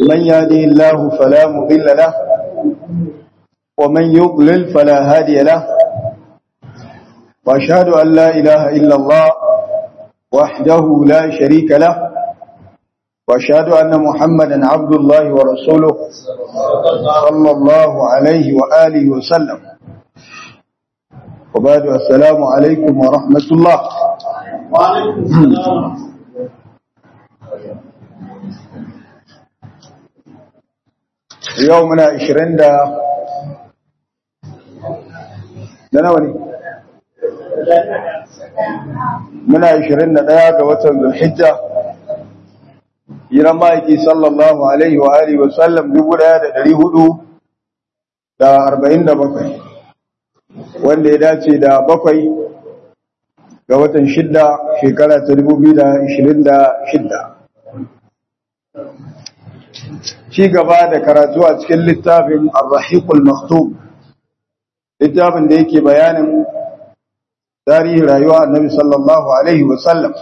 من يهده الله فلا مضل له ومن يضلل فلا هادي له وأشهد أن لا إله إلا الله وحده لا شريك له وأشهد أن محمدا عبد الله ورسوله صلى الله عليه وآله وسلم وبعد السلام عليكم ورحمة الله وعليكم السلام يومنا عشرين دا da nawa ne muna 21 ga watan zulhijja hiran ma'aiki sallallahu alaihi wa alihi wa sallam 1447 wanda ya dace da bakwai ga watan shidda shekara ta 2026 ci gaba da karatu a cikin littafin ar-rahiqul maktub littafin da yake bayanin tarihin rayuwa annabi sallallahu alaihi wasallam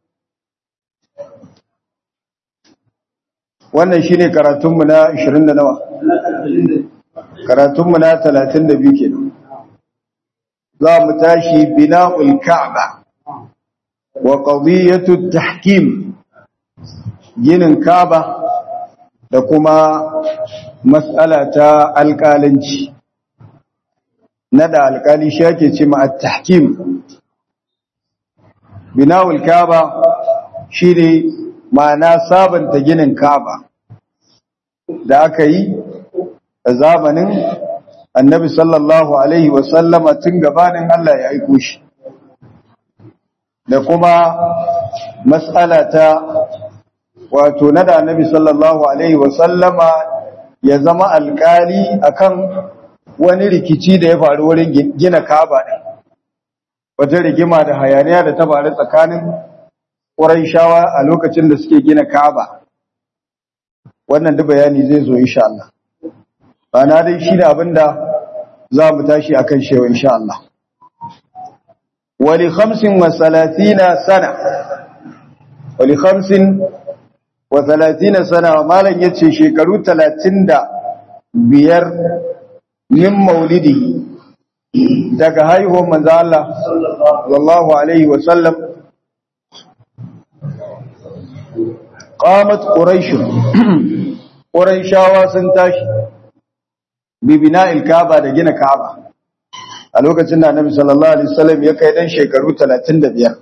wannan shine karatunmu na 20 da nawa karatunmu na 32 kenan za mu tashi bina'ul ka'ba wa qadiyatu tahkim ginin ka'ba da kuma mas'ala ta alƙalanci na da alkali shi ake ce ma at-tahkim binawul kaaba shine ma'ana sabanta ginin kaaba da aka yi a zamanin annabi sallallahu alaihi wa sallama tun gabanin Allah ya aiko shi da kuma mas'ala ta wato na da annabi sallallahu alaihi wa sallama ya zama alkali akan wani rikici da ya faru wurin gina kaba ɗin wata rigima da hayaniya da ta faru tsakanin shawa a lokacin da suke gina kaba wannan duk bayani zai zo insha Allah ba na dai shi da abinda za mu tashi akan shewa insha Allah wali khamsin wa salatina sana wali khamsin wa salatina sana malam yace shekaru talatin da biyar min maulidi daga haihuwar manzo Allah sallallahu alaihi wa sallam qamat quraish quraishawa sun tashi bi bina'il kaaba da gina kaaba a lokacin da annabi sallallahu alaihi wasallam ya kai dan shekaru 35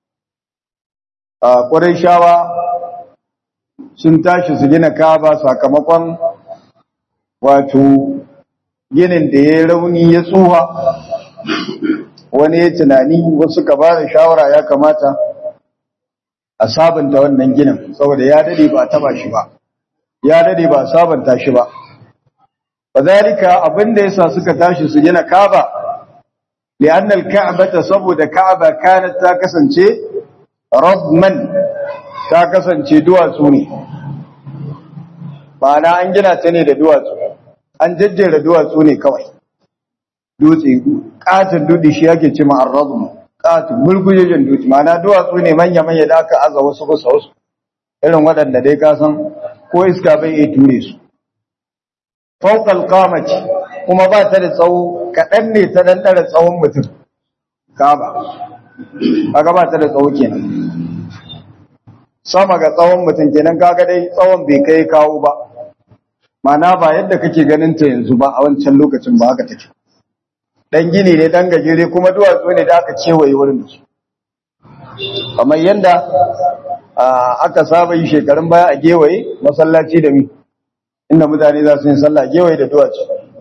a quraishawa sun tashi su gina kaaba sakamakon wato ginin da ya rauni ya tsuha wani ya tunani wasu ka ba da shawara ya kamata a sabanta wannan ginin saboda ya dade ba a taba shi ba ya dade ba a sabanta shi ba bazalika abinda yasa suka tashi su gina Kaaba li'annal Ka'bata saboda Ka'aba kanat ta kasance radman ta kasance duwatsu ne ba na an gina ta ne da duwatsu an jajjera duwatsu ne kawai dutse katin dudi shi yake ce ma arrazum katin mulkujejen dutse ma'ana duwatsu ne manya-manya da aka aza wasu kusa wasu irin waɗanda dai ka san ko iska bai iya ture su fawqal qamati kuma ba ta da tsawo kaɗan ne ta dan ɗara tsawon mutum kaba kaga ba ta da tsawo kenan sama ga tsawon mutum kenan kaga dai tsawon bai kai kawo ba mana ba yadda kake ganin ta yanzu ba a wancan lokacin ba haka take dan gini ne dan gajere kuma duwatsu ne da aka kewaye wurin da su kamar yadda aka saba yi shekarun baya a gewaye masallaci da mi inda mutane za su yi sallah gewaye da duwatsu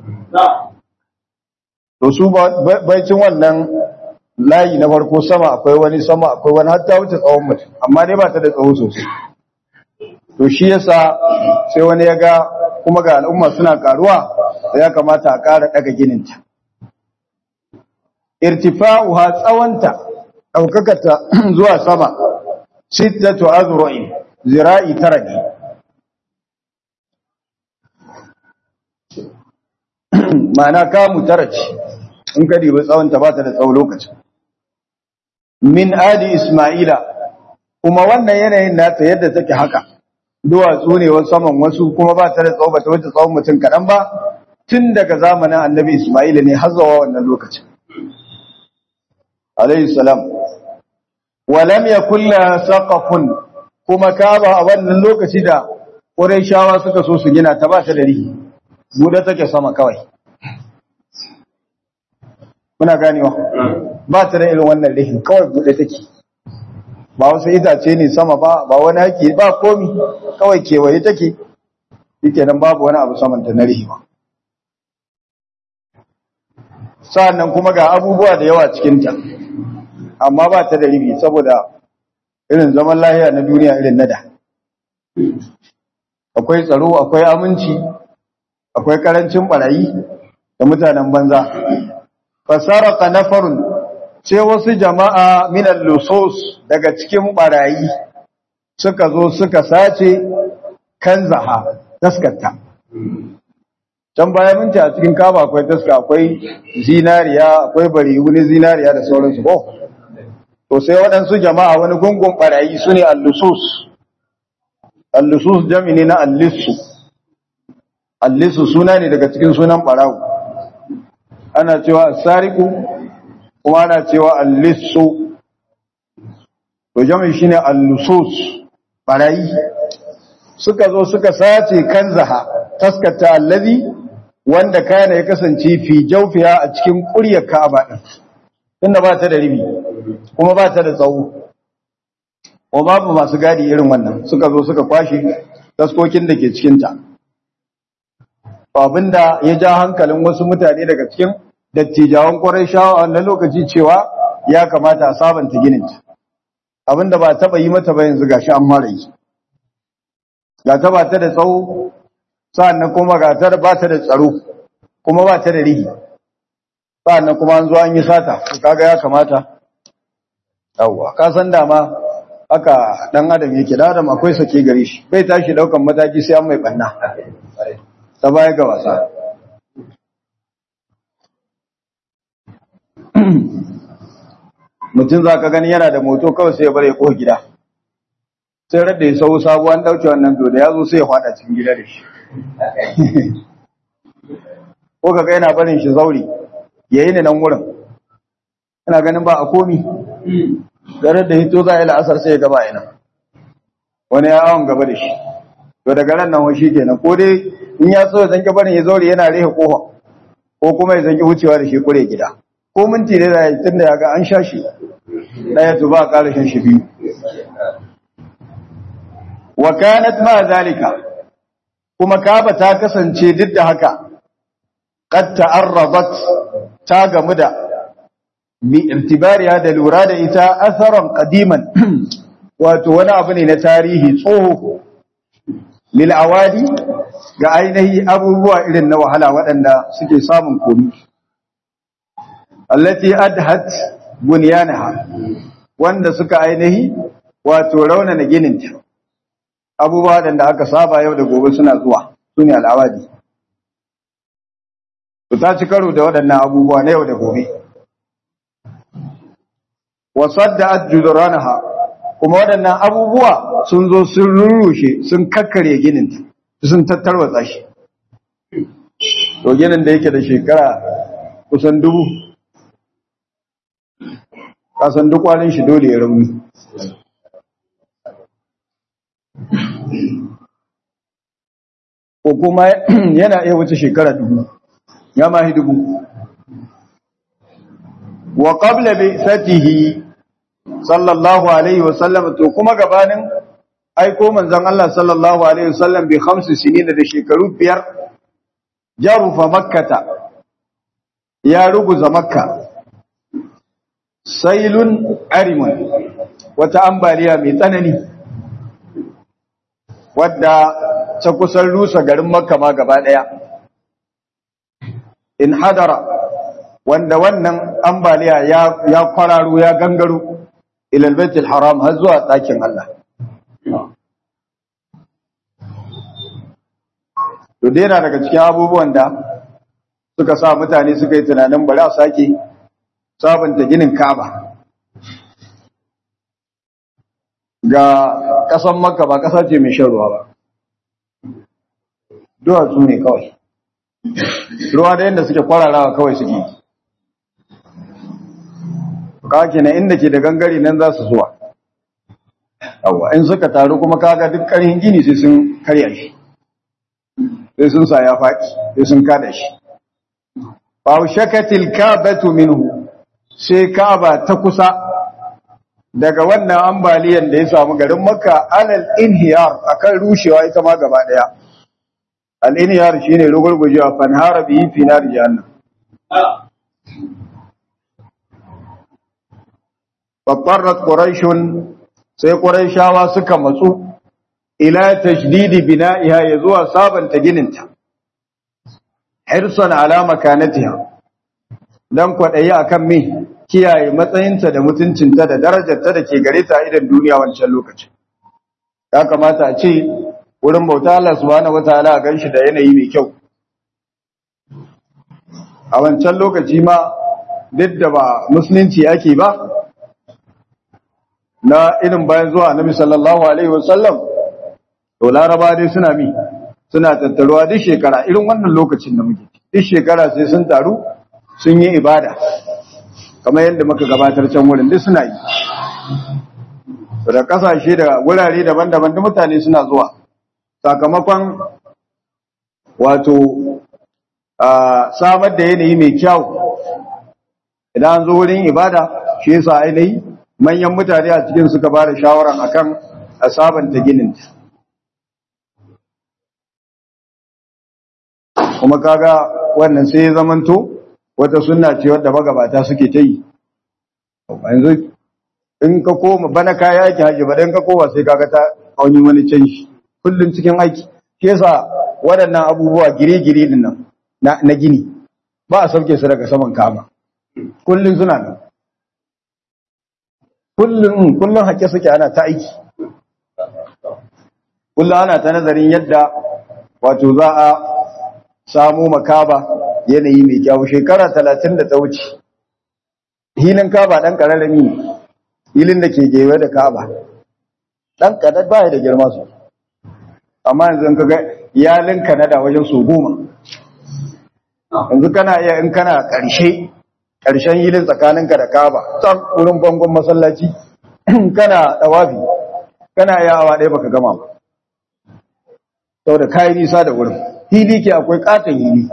to su baicin wannan layi na farko sama akwai wani sama akwai wani hatta wuce tsawon mutum amma dai ba ta da tsawo sosai to shi yasa sai wani ya ga kuma ga al'umma suna karuwa da ya kamata a ƙara ɗaga gininta. Irtifa'uha tsawonta, ɗaukakata zuwa sama, sittatu azru'in zira'i tara ne. Ma'ana kamu tara ce, in ka dibi tsawonta ba ta da tsawo lokacin. Min adi Ismaila, kuma wannan yanayin nata yadda take haka, duwatsu ne wasu saman wasu kuma ba ta da tsawo ba ta wuce tsawon mutum kaɗan ba tun daga zamanin annabi Ismail ne har zuwa wannan lokacin alayhi salam walam yakul la saqafun kuma kaba a wannan lokaci da Qurayshawa suka so su gina ta ba ta da rihi buɗe take sama kawai muna ganewa ba ta da irin wannan rihin kawai buɗe take ba wasu itace ne sama ba ba wani haƙi ba komi kawai kewaye take yake nan babu wani abu samanta na rihi ba sa'annan kuma ga abubuwa da yawa cikinta amma ba ta da ribi saboda irin zaman lahiya na duniya irin nada akwai tsaro akwai aminci akwai karancin barayi da mutanen banza fasaraka nafarun sai wasu jama'a minan lusos daga cikin barayi suka zo suka sace kan zaha taskata can baya minti a cikin kaba akwai taska akwai zinariya akwai bari wani zinariya da sauransu ko to sai waɗansu jama'a wani gungun barayi su ne allusus allusus jami ne na allisu allisu suna ne daga cikin sunan barawu ana cewa sariku kuma ana cewa allisu to jami shine allusus barayi suka zo suka sace kanzaha taskata allazi wanda kana ya kasance fi jawfiya a cikin ƙuryar Ka'aba din tunda ba ta da ribi kuma ba ta da tsawo ko babu masu gadi irin wannan suka zo suka kwashe taskokin da ke cikin ta abinda ya ja hankalin wasu mutane daga cikin dattijawan Qurayshawa a wannan lokaci cewa ya kamata a sabanta ginin ta abinda ba taba yi mata ba yanzu gashi an mara yi ga ta ba ta da tsawo sa'annan kuma ga ta ba ta da tsaro kuma ba ta da rihi sa'annan kuma an zo an yi sata to kaga ya kamata yawwa ka san dama haka dan adam yake da adam akwai sake gare shi bai tashi daukan mataki sai an mai banna ta baya ga wasa mutum za ka gani yana da moto kawai sai ya bare ko gida sai radda ya sau sabuwan dauke wannan to da ya zo sai ya fada cikin gida da shi ko kaga yana barin shi zauri yayi ne nan wurin ina ganin ba a komi da radda hito za a yi la'asar sai ya gaba ina wani ya awon gaba da shi to daga ran nan shi kenan ko dai in ya so ya zanke barin ya zauri yana rehe kofa ko kuma ya zanke wucewa da shi kure gida ko minti ne da ya tunda ya ga an sha shi ɗaya to ba a ƙara shan shi biyu wa kanat ma zalika kuma kaba ta kasance duk da haka qad ta'arradat ta gamu da bi irtibariya da lura da ita asaran qadiman wato wani abu ne na tarihi tsoho lil awadi ga ainihi abubuwa irin na wahala waɗanda suke samun komi allati adhat bunyanaha wanda suka ainihi wato raunana gininta abubuwa da aka saba yau da gobe suna zuwa su ne al'awadi su ta ci karo da waɗannan abubuwa na yau da gobe wasar da ajuduranaha kuma waɗannan abubuwa sun zo sun rurrushe sun kakkare ginin sun tattarwatsa shi to ginin da yake da shekara kusan dubu kasan duk wani shi dole ya rauni ko kuma yana iya wuce shekara dubu ya mahi dubu wa qabla bi satihi sallallahu alaihi wasallam to kuma gabanin aiko manzon Allah sallallahu alaihi wasallam bi khamsi sinin da shekaru biyar jarufa makkata ya ruguza makka sailun arimun wata ambaliya mai tsanani wadda ta kusan rusa garin makka ma gaba daya in hadara wanda wannan ambaliya ya ya kwararo ya gangaro ilal baitul haram har zuwa ɗakin Allah to dai na daga cikin abubuwan da suka sa mutane suka yi tunanin bari a sake sabunta ginin Kaaba ga ƙasar Makka ba ƙasa ce mai shan ruwa ba duwatsu ne kawai ruwa da yadda suke kwararawa kawai suke kawai na inda ke da gangare nan za su zuwa yawa in suka taru kuma kaga duk ƙarhin gini sai sun karya shi sai sun sa ya faɗi sai sun kada shi Bawu shakatil kabatu minhu sai kaba ta kusa daga wannan ambaliyan da ya samu garin makka alal inhiyar akan rushewa ita ma gaba daya al inhiyar shine rugurgujewa fanhara bi fi nar jahannam fattarat quraishun sai quraishawa suka matsu ila tashdidi bina'iha ya zuwa sabanta gininta hirsan ala makanatiha dan kwadayi akan me kiyaye matsayinta da mutuncinta da darajarta da ke gare ta idan duniya wancan lokacin ya kamata a ce wurin bauta Allah subhanahu wataala a ganshi da yanayi mai kyau a wancan lokaci ma duk da ba musulunci ake ba na irin bayan zuwa annabi sallallahu alaihi wasallam to laraba dai suna mi suna tattaruwa duk shekara irin wannan lokacin da muke duk shekara sai sun taru sun yi ibada kamar yadda muka gabatar can wurin duk suna yi da kasashe da wurare daban-daban da mutane suna zuwa sakamakon wato samar da yanayi mai kyau idan an zo wurin ibada shi yasa ainihi manyan mutane a cikin suka ba da shawaran akan a sabanta gininta kuma kaga wannan sai ya zamanto wata sunna ce wadda magabata suke ta yi yanzu in ka koma bana kaya yake haji ba dan ka koma sai kaga ta auni wani canji kullun cikin aiki ke yasa waɗannan abubuwa gire-gire din nan na gini ba a sauke su daga saman kama kullun suna nan kullun kullun hake suke ana ta aiki kullun ana ta nazarin yadda wato za a samu makaba yanayi mai kyau shekara talatin da ta wuce hilin kaba ɗan ƙararrami ne hilin da ke gewe da kaba ɗan ƙadar baya da girma su amma yanzu ka ga iyalin kanada wajen su goma yanzu kana iya in kana ƙarshe ƙarshen hilin tsakaninka da kaba can wurin bangon masallaci kana ɗawafi kana iya awa ɗaya baka gama ba sau da kayi nisa da wurin hili ke akwai ƙaton hili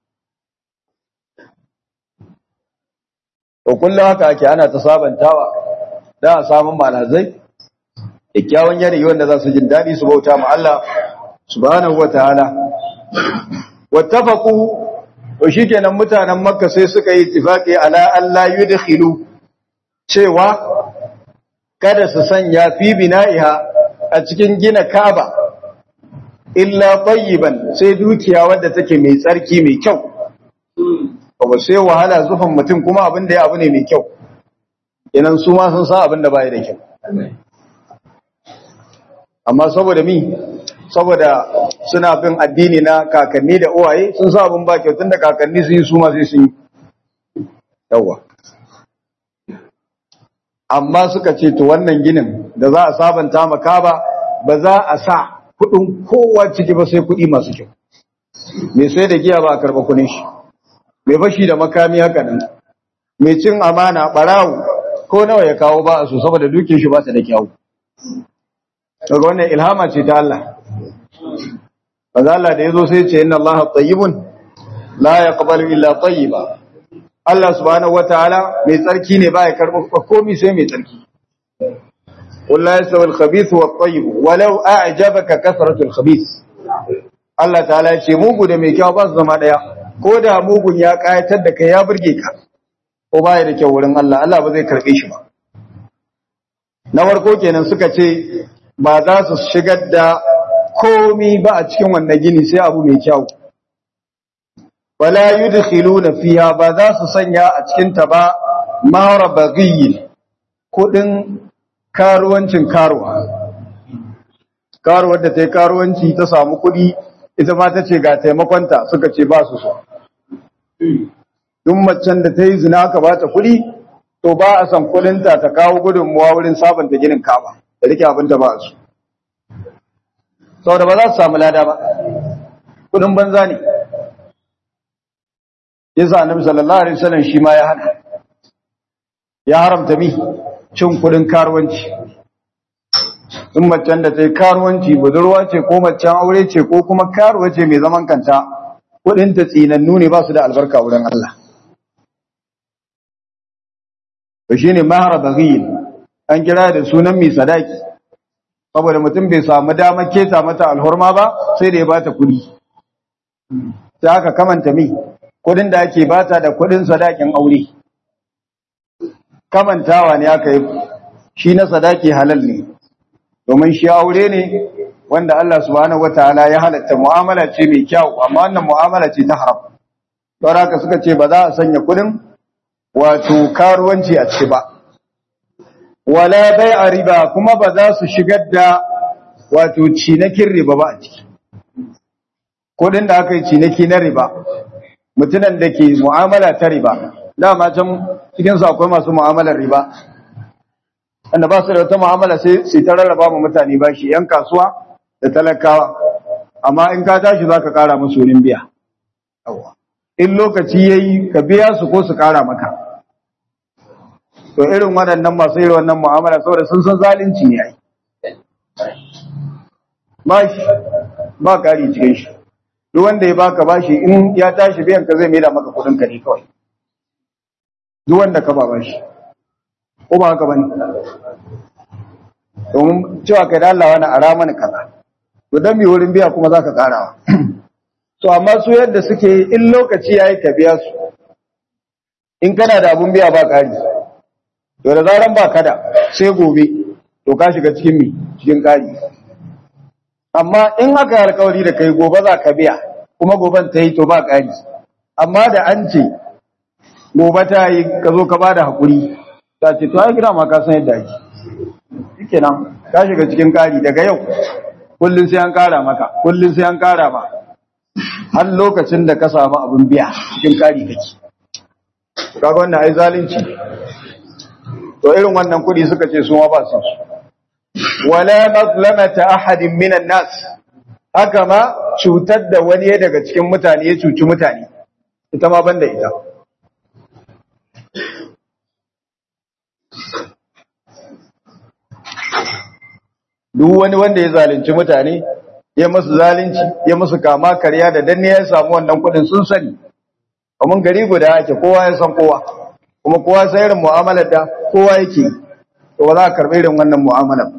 to kullum haka ake ana ta sabantawa da a samun malazai kyakkyawan yanayi wanda za su jin daɗi su bauta ma Allah subhanahu wataala wattafaqu to shikenan mutanen makka sai suka yi ittifaqi ala alla yudkhilu cewa kada su sanya fi bina'iha a cikin gina Kaaba illa tayyiban sai dukiya wadda take mai tsarki mai kyau ba sai wahala zufan mutum kuma abin da ya abu ne mai kyau inan su ma sun sa abin da bai da kyau amma saboda mi saboda suna bin addini na kakanni da uwaye sun sa abin ba kyau tunda kakanni sun yi su ma sai sun yi yawa amma suka ce to wannan ginin da za a sabanta maka ba ba za a sa kudin kowa ciki ba sai kudi masu kyau mai sai da giya ba a karba kudin shi mai fashi da makami haka nan mai cin amana barawo ko nawa ya kawo ba a so saboda duke shi ba ta da kyau daga wannan ilhama ce ta Allah Maza Allah da ya zo sai ce inna Allah tayyibun la yaqbalu illa tayyiba Allah subhanahu wataala mai tsarki ne ba ya karɓa komai sai mai tsarki قل لا يستوي الخبيث والطيب ولو أعجبك كثرة الخبيث Allah ta'ala ya ce mugu da mai kyau ba su zama daya ko da mugun ya kayatar da kai ya burge ka ko baya da kyau wurin Allah Allah ba zai karbe shi ba na farko kenan suka ce ba za su shigar da komi ba a cikin wannan gini sai abu mai kyau wala yudkhiluna fiha ba za su sanya a cikin ta ba mara baghiyin kudin karuwancin karuwa karuwar da ta yi karuwanci ta samu kudi ita ma ta ce ga taimakonta suka ce ba su so duk macen da ta yi zina aka ba ta kudi to ba a san kudinta ta kawo gudunmuwa wurin sabanta ginin kaba da rike abinta ba su saboda ba za su samu lada ba kudin banza ne yasa annabi sallallahu alaihi wasallam shi ma ya hana ya haramta mi cin kudin karuwanci in macen da ta yi karuwanci budurwa ce ko macen aure ce ko kuma karuwa ce mai zaman kanta kudin ta tsinannu ne ba su da albarka wurin Allah to shine mahara baghil an kira da sunan mai sadaki saboda mutum bai samu damar keta mata alhurma ba sai da ya bata kudi sai aka kamanta mi kudin da ake bata da kudin sadakin aure kamantawa ne aka yi shi na sadaki halal ne domin shi aure ne wanda Allah subhanahu wataala ya halatta mu'amala ce mai kyau amma wannan mu'amala ce ta haram don haka suka ce ba za a sanya kudin wato karuwanci a ciki ba wala bai'a riba kuma ba za su shigar da wato cinakin riba ba a ciki kudin da aka yi cinaki na riba mutunan da ke mu'amala ta riba dama can cikin su akwai masu mu'amalar riba wanda ba su da wata mu'amala sai su ta rarraba mu mutane ba shi yan kasuwa da talakawa amma in ka tashi za ka kara musu wurin biya in lokaci ya yi ka biya su ko su kara maka to irin waɗannan masu irin wannan mu'amala saboda sun san zalunci ne ai ba shi ba kari cikin shi duk wanda ya baka bashi in ya tashi biyan ka zai maida maka kudin ka ne kawai duk wanda ka ba bashi ko ba haka bane domin cewa kai da Allah wani ara mana kaza to dan me wurin biya kuma zaka karawa to amma su yadda suke in lokaci yayi ka biya su in kana da abun biya ba kari to da zaran ba kada sai gobe to ka shiga cikin mi cikin kari amma in aka yi alkawari da kai gobe za ka biya kuma goben ta yi to ba kari amma da an ce gobe ta yi ka zo ka ba da haƙuri ta ce to ai gida ma ka san yadda ake shike nan ka shiga cikin kari daga yau kullum sai an kara maka kullum sai an kara ma har lokacin da ka samu abin biya cikin kari kake kaga wannan ai zalunci to irin wannan kudi suka ce su ma ba su wala mazlamata ahadin minan nas haka ma cutar da wani daga cikin mutane ya cuci mutane ita ma banda ita duk wani wanda ya zalunci mutane ya musu zalunci ya musu kama karya da danne ya samu wannan kudin sun sani kuma gari guda ake kowa ya san kowa kuma kowa sai irin mu'amalar da kowa yake to ba za a karɓi irin wannan mu'amalar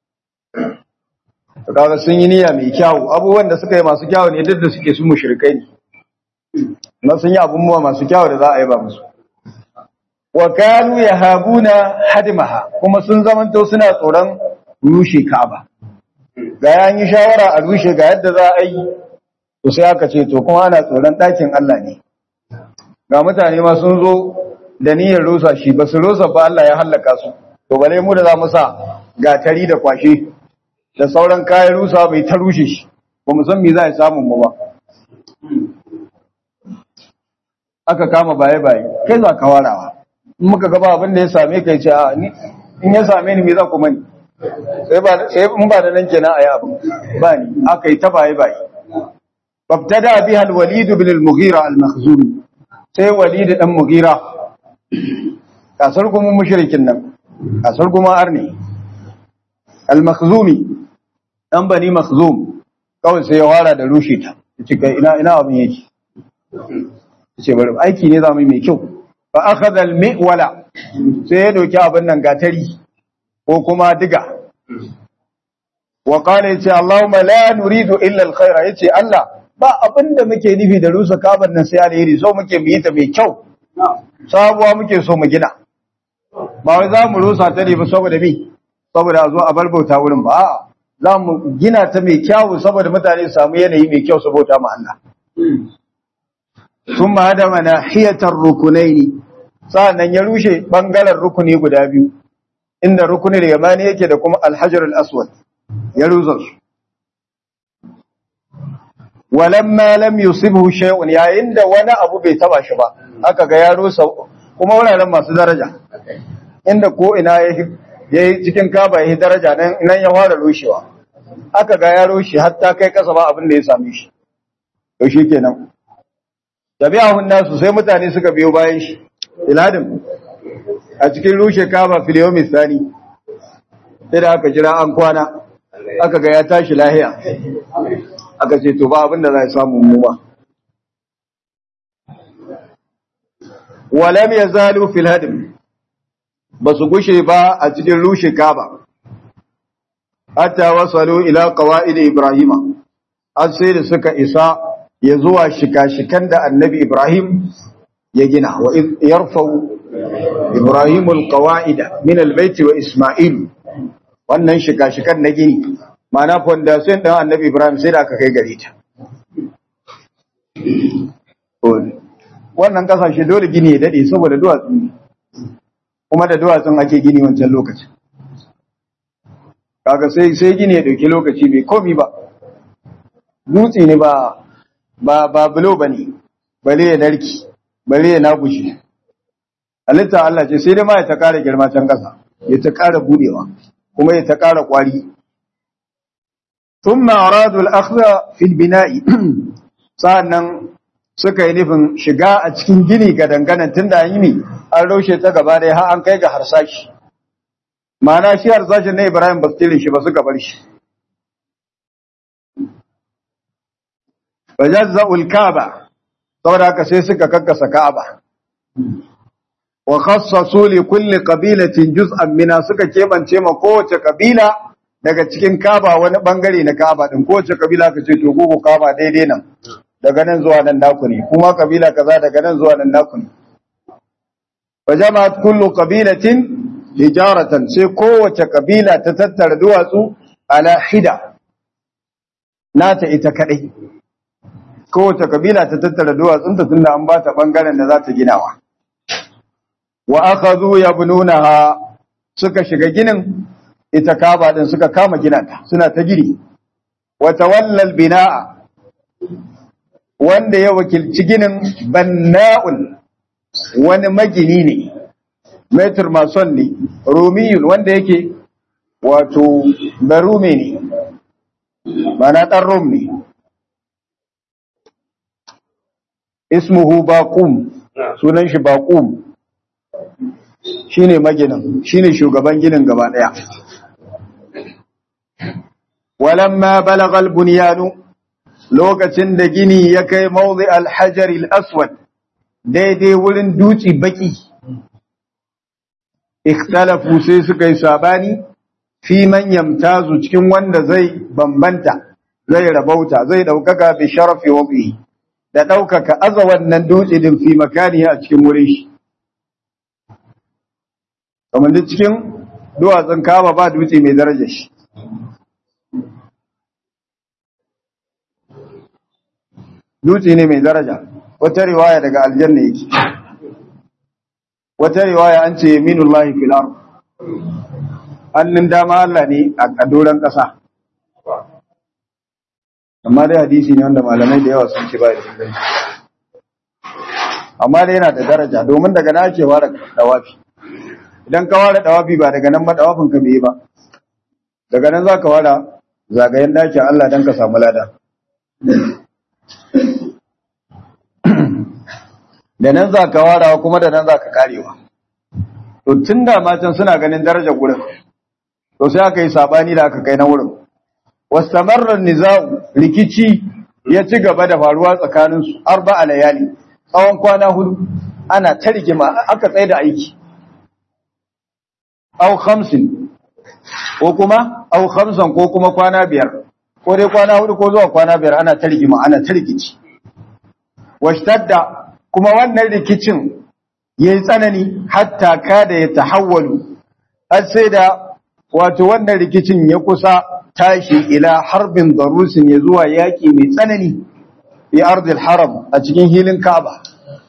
to kaga sun yi niyya mai kyau abubuwan da suka yi masu kyau ne duk da suke su mushrikai ne na sun yi abubuwa masu kyau da za a yi ba musu wa kanu yahabuna hadmaha kuma sun zamanto suna tsoron rushe Ka'aba ga yan yi shawara a rushe ga yadda za a yi to sai aka ce to kuma ana tsoron ɗakin Allah ne ga mutane ma sun zo da niyyar rusa shi ba su rusa ba Allah ya hallaka su to bale mu da za mu sa gatari da kwashe da sauran kayan rusa bai ta rushe shi ba mu san me za a samu mu ba aka kama baye baye kai za ka warawa in muka gaba abin da ya same kai ce a ni in ya same ni me za ku mani sai ba sai in ba da nan kenan ayi abin ba ni aka yi ta baye baye babtada biha al-walid ibn al-mughira al-makhzumi sai walid dan mughira kasar kuma mushrikin nan kasar kuma arni al-makhzumi dan bani makhzum kawai sai ya wara da rushe ta yace kai ina ina abin yake yace bari aiki ne zamu yi mai kyau fa akhadha al-mi'wala sai ya doki abin nan gatari ko kuma diga wa qala yace Allahumma la nuridu illa al-khaira yace Allah ba abin da muke nufi da rusa kaban nan sai alheri so muke mu yi ta mai kyau sabuwa muke so mu gina ba wai za mu rusa ta ne ba saboda mi saboda a zo a bar bauta wurin ba a'a za mu gina ta mai kyau saboda mutane su samu yanayi mai kyau su bauta ma Allah sun ma hada mana hiyatar rukunai ne sa'annan ya rushe bangaren rukuni guda biyu inda rukunin yamani yake da kuma alhajar al-aswad ya rusa su walamma lam yusibhu shay'un yayin da wani abu bai taba shi ba aka ga ya rusa kuma wuraren masu daraja inda ko ina yayi cikin kaba yayi daraja nan nan ya fara rushewa aka ga yaro shi hatta kai kasa ba abin da ya same shi to shi kenan tabi'ahun nasu sai mutane suka biyo bayan shi iladin a cikin rushe kaba filiyomi sani sai da aka jira an kwana aka ga ya tashi lahiya aka ce to ba abin da za a samu mu ba walam yazalu fil hadim basu gushe ba a cikin rushe kaba hatta wasalu ila qawaid ibrahima har sai da suka isa ya zuwa shika-shikan da annabi ibrahim ya gina wa yarfau ibrahim alqawaida min albayt wa isma'il wannan shika-shikan na gini mana fondation din annabi ibrahim sai da aka kai gare ta wannan kasashe dole gini ya dade saboda duwatsu ne kuma da duwatsun ake gini wancan lokacin kaga sai sai gini ya dauki lokaci bai komi ba dutse ne ba ba ba bulo bane bale ya narki bale ya nagushi halitta Allah ce sai dai ma ya ta kara girma can kasa ya ta kara budewa kuma ya ta kara kwari thumma aradu al-akhdha fi al-bina'i sa'annan suka yi nufin shiga a cikin gini ga danganan tunda an yi ne an raushe ta gaba da har an kai ga harsashi ma'ana shi harsashin na Ibrahim ba su tile shi ba suka bar shi wajazza'ul Kaaba saboda haka sai suka kakkasa Ka'aba wa khassasu li kulli qabilatin juz'an mina suka kebance ma kowace kabila daga cikin Kaaba wani bangare na Kaaba din kowace kabila ka ce to gogo Kaaba daidai nan daga nan zuwa nan naku ne kuma kabila kaza daga nan zuwa nan naku ne fa jama'at kullu qabilatin hijaratan sai kowace kabila ta tattara duwatsu ala hida nata ita kadai kowace kabila ta tattara duwatsunta tunda an ba ta bangaren da za ta ginawa wa akhadhu yabnunaha suka shiga ginin ita kaba din suka kama ginanta suna ta gini wa tawallal binaa wanda ya wakilci ginin banna'un wani magini ne metr mason ne romiyun wanda yake wato barume ne mana ɗan rom ne ismuhu baqum sunan shi baqum shine maginin shine shugaban ginin gaba daya walamma balagha al-bunyanu lokacin da gini ya kai mawdi al-hajar al-aswad daidai wurin duci baki ikhtalafu sai suka yi sabani fi man yamtazu cikin wanda zai bambanta zai rabauta zai daukaka bi sharafi wa bi da daukaka aza wannan dutse din fi makani a cikin wurin shi kamar da cikin duwatsun kama ba dutse mai daraja shi dutse ne mai daraja wata riwaya daga aljanna yake wata riwaya an ce yaminullahi fil ard hannun dama Allah ne a doron ƙasa amma dai hadisi ne wanda malamai da yawa sun ce ba da inganci amma dai yana da daraja domin daga na ake ware dawafi idan ka ware dawafi ba daga nan ba dawafin ka bai ba daga nan za ka ware zagayen dakin Allah don ka samu lada da nan za ka warawa kuma da nan za ka karewa to tun da matan suna ganin darajar gurin to sai aka yi sabani da aka kai na wurin wastamarrar nizau rikici ya ci gaba da faruwa tsakaninsu arba a layali tsawon kwana hudu ana ta rigima aka tsaye da aiki au khamsin ko kuma au khamsan ko kuma kwana biyar ko dai kwana hudu ko zuwa kwana biyar ana ta rigima ana ta rikici washtadda kuma wannan rikicin yayi tsanani hatta kada ya tahawwalu har sai da wato wannan rikicin ya kusa tashi ila harbin darusin ya zuwa yaki mai tsanani fi ardil haram a cikin hilin Kaaba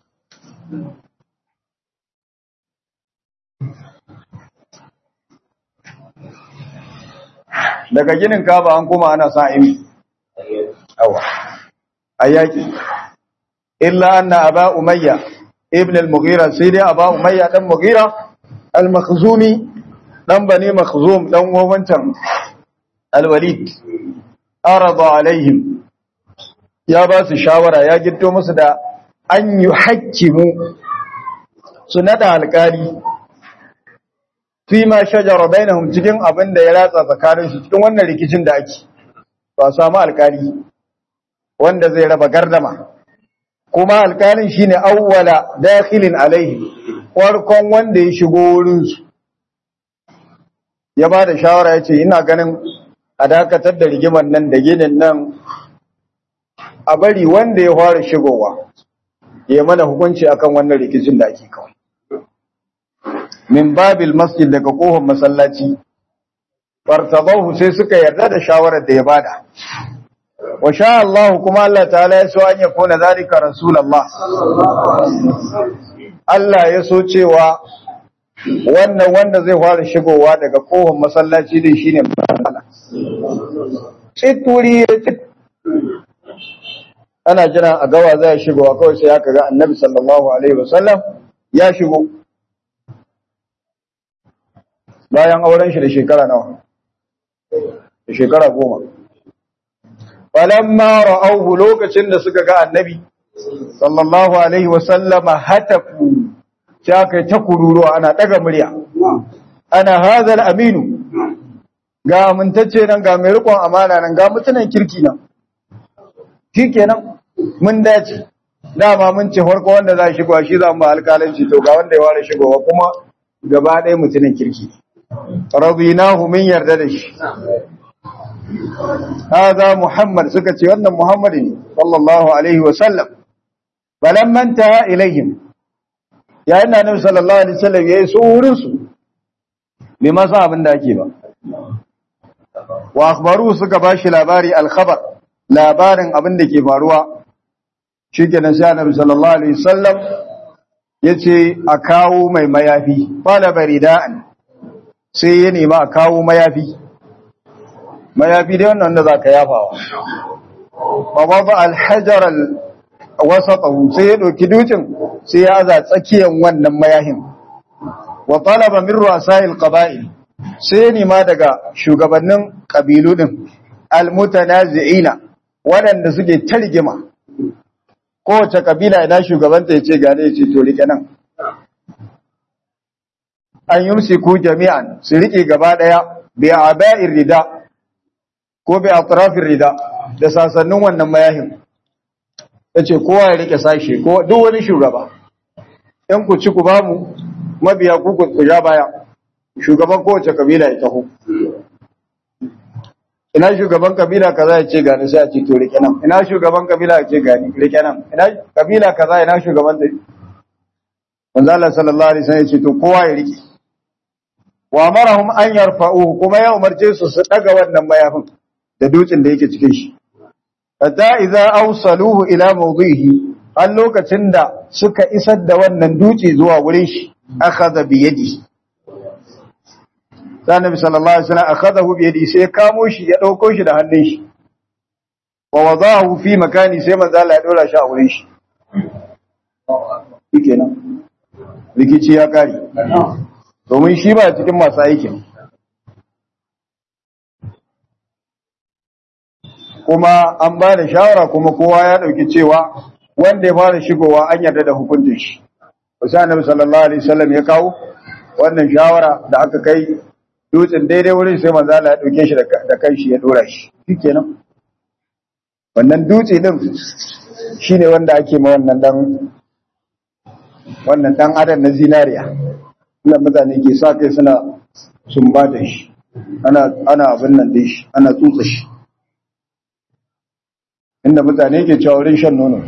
daga ginin Kaaba an kuma ana sa imi awa ayaki illa anna aba umayya ibn al-mughira sai dai aba umayya dan mughira al-makhzumi dan bani makhzum dan wawancan al-walid arada alaihim ya ba su shawara ya gitto musu da an yi hakkimu su nada alkali fi ma shajara bainahum cikin abin da ya ratsa tsakanin su cikin wannan rikicin da ake ba samu alkali wanda zai raba gardama kuma alkalin shine awwala dakhilin alaihi farkon wanda ya shigo wurin su ya ba da shawara ya ce ina ganin a dakatar da rigimar nan da ginin nan a bari wanda ya fara shigowa ya mana hukunci akan wannan rikicin da ake kawai min babil masjid daga kofar masallaci fartabahu sai suka yarda da shawarar da ya bada wa sha Allah kuma Allah ta'ala ya so an ya kona zalika rasulullah Allah ya so cewa wannan wanda zai fara shigowa daga kofar masallaci din shine Allah tituri ana jira a gawa zai shigowa kawai sai aka ga annabi sallallahu alaihi wasallam ya shigo bayan auren shi da shekara nawa da shekara goma falamma ra'awhu lokacin da suka ga annabi sallallahu alaihi wasallama hatafu sai aka ta kururuwa ana daga murya ana hazal aminu ga amintacce nan ga mai rikon amana nan ga mutunan kirki nan shikenan mun dace dama mun ce farko wanda za shi shi za mu alƙalanci to ga wanda ya ware shigowa kuma gaba ɗaya mutumin kirki radinahu min yarda da shi hada muhammad suka ce wannan muhammad ne sallallahu alaihi wa sallam falamma intaha ilaihim yayin da annabi sallallahu alaihi wasallam yayi su wurin su bai ma san abin da ake ba wa akhbaru suka bashi labari al-khabar labarin abin da ke faruwa shikenan sai annabi sallallahu alaihi wasallam yace a kawo mai mayafi fala barida'an sai ya nema a kawo mayafi mayafi dai wannan da zaka yafawa fa baba al-hajar al-wasatahu sai ya dauki dukin sai ya aza tsakiyan wannan mayahin wa talaba min ru'asa'il qaba'il sai ya nema daga shugabannin kabilu din al-mutanazi'ina waɗanda suke targima kowace kabila ina shugabanta ya ce gane ya ce to rike nan an yi ku jami'an su rike gaba ɗaya bi aba'ir rida ko bi atrafir rida da sasannin wannan mayahin ya ce kowa ya rike sashe ko duk wani shugaba in ku ci ku ba mu mabiya ku ku ja baya shugaban kowace kabila ya taho ina shugaban kabila kaza ya ce gani sai a ce to rike nan ina shugaban kabila ya ce gani rike nan ina kabila kaza ina shugaban da manzo Allah sallallahu alaihi wasallam ya ce to kowa ya rike wa amarahum an yarfa'uhu kuma ya umarce su su daga wannan mayafin da dutsen da yake cikin shi hatta idza awsaluhu ila mawdihi har lokacin da suka isar da wannan dutse zuwa wurin shi akhadha bi yadihi sai annabi sallallahu alaihi wasallam akhadahu bi yadi sai kamo shi ya dauko shi da hannun shi wa wadahu fi makani sai manzo Allah ya dora shi a wurin shi shikenan rikici ya kare domin shi ba cikin masu aikin kuma an ba da shawara kuma kowa ya dauki cewa wanda ya fara shigowa an yarda da hukuncin shi sai annabi sallallahu alaihi wasallam ya kawo wannan shawara da aka kai dutsen daidai wurin sai manzo Allah ya dauke shi da kai shi ya dora shi shikenan wannan dutse din shine wanda ake ma wannan dan wannan dan adam na zinariya ina mutane ke sa kai suna sumbata shi ana ana abin nan dai shi ana tsutsa shi inda mutane ke cewa wurin shan nono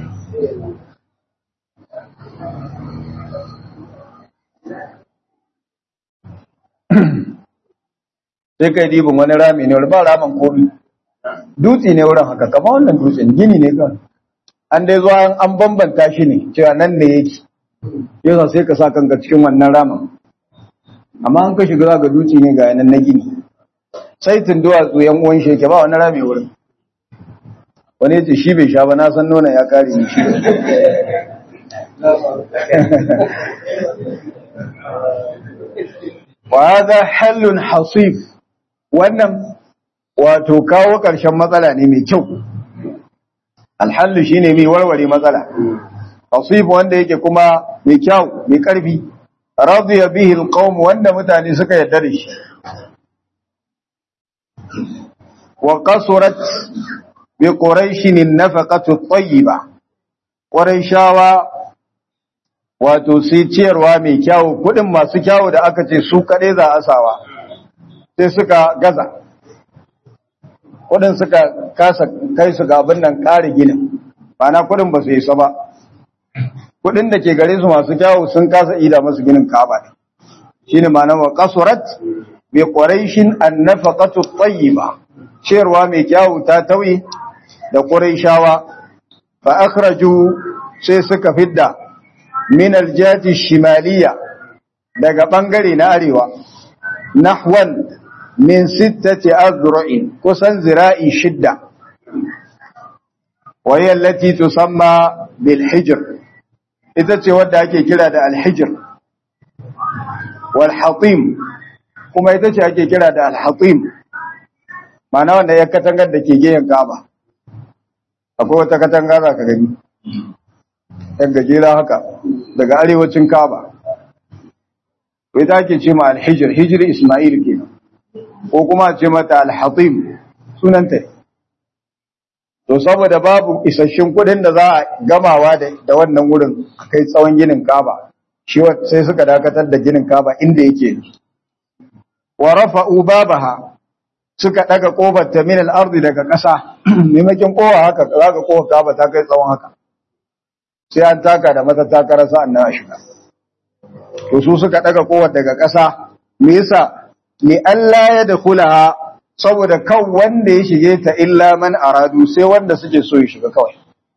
sai kai dibin wani rami ne ba ramin komi dutse ne wurin haka kama wannan dutsen gini ne kan an dai zuwa an bambanta shi ne cewa nan ne yake yasa sai ka sa kanka cikin wannan ramin amma an ka shiga ga dutse ne ga yanan na gini sai tun duwatsu yan uwan shi yake ba wani rami wurin wani ya ce shi bai sha ba na san nuna ya kare ni shi wa hadha halun hasif wannan wato kawo ƙarshen matsala ne mai kyau alhallu shine mai warware matsala tasif wanda yake kuma mai kyau mai karfi radiya bihi alqawm wanda mutane suka yarda da shi wa qasurat bi quraish an-nafaqatu at-tayyiba quraishawa wato sai ciyarwa mai kyau kudin masu kyau da aka ce su kade za a sawa sai suka gaza kudin suka kasa kai su ga abin nan kare ginin ba na kudin ba su yi sa ba kudin da ke gare su masu kyawu sun kasa ida masu ginin kaba shine ma'anar wa qasurat bi quraishin an-nafaqatu at-tayyiba ciyarwa mai kyawu ta tawi da quraishawa fa akhraju sai suka fidda min al-jati shimaliya daga bangare na arewa nahwan min sittati azra'in kusan zira'i shidda wa hiya allati tusamma bil hijr ita ce wadda ake kira da al hijr wal hatim kuma ita ce ake kira da al hatim ma'ana wanda ya katangar da ke geyen Ka'aba akwai wata katanga za ka gani yan gajera haka daga arewacin Ka'aba ita ake ce ma al hijr hijri Isma'il kenan ko kuma ce mata al-hatim sunanta to saboda babu isasshen kudin da za a gamawa da wannan wurin kai tsawon ginin Kaaba shi sai suka dakatar da ginin Kaaba inda yake wa rafa'u babaha suka daga kofar ta min al-ardi daga ƙasa maimakon kowa haka zaka kowa Kaaba ta kai tsawon haka sai an taka da mata takara sa'an nan a shiga to su suka daga kofar daga ƙasa me yasa li Allah ya da kulaha saboda kan wanda ya shige ta illa man aradu sai wanda suke so ya shiga kawai.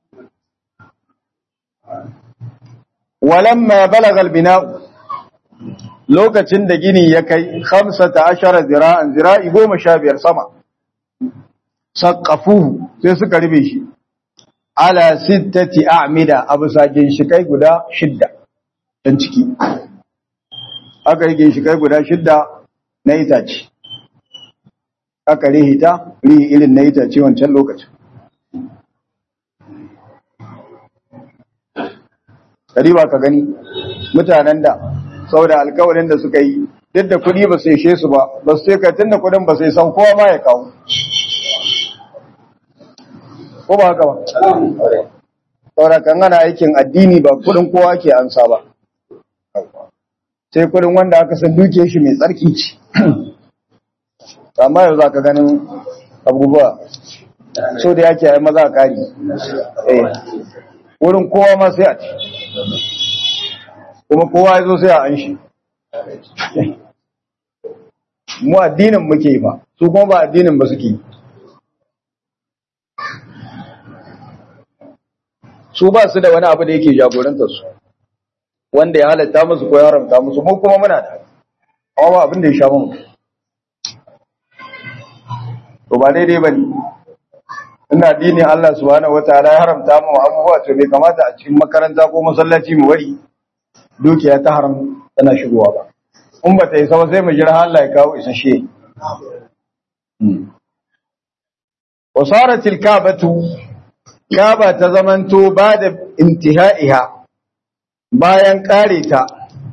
Walamma balaga albina lokacin da gini ya kai 15 zira'an zira'i 15 sama saqafuhu sai suka rube shi ala sittati a'mida abu sagin shi kai guda shidda dan ciki aka yi shi kai guda shidda na itace aka rihita rihi irin na itace wancan lokacin ba ka gani mutanen da saboda alkawarin da suka yi duk da kuɗi ba su ishe su ba ba su sai tun da kuɗin ba sai san kowa ma ya kawo ko ba haka ba saboda kan ana aikin addini ba kuɗin kowa ke ansa ba sai kuɗin wanda aka san duke shi mai tsarki ce amma yau za ka ganin abubuwa so da yake yi maza a ƙari wurin kowa ma sai a ci kuma kowa ya zo sai a an shi mu addinin muke ba su kuma ba addinin ba suke su ba su da wani abu da yake jagorantar su wanda ya halatta musu ko ya haramta musu mu kuma muna da amma ba abin da ya sha mu to ba daidai bane ina addini Allah subhanahu wataala ya haramta mu abubuwa to bai kamata a cikin makaranta ko masallaci mu bari dukiya ta haram tana shigowa ba in ba ta yi sama sai mu jira Allah ya kawo isasshe wasarat alkabatu kaba ta zamanto ba da intihaiha bayan kare ta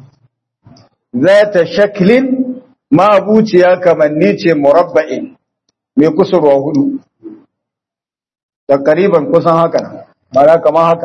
zata shaklin mabuciya kamanni ce murabba'in mai kusurwa hudu takariban kusan haka nan mara kamar haka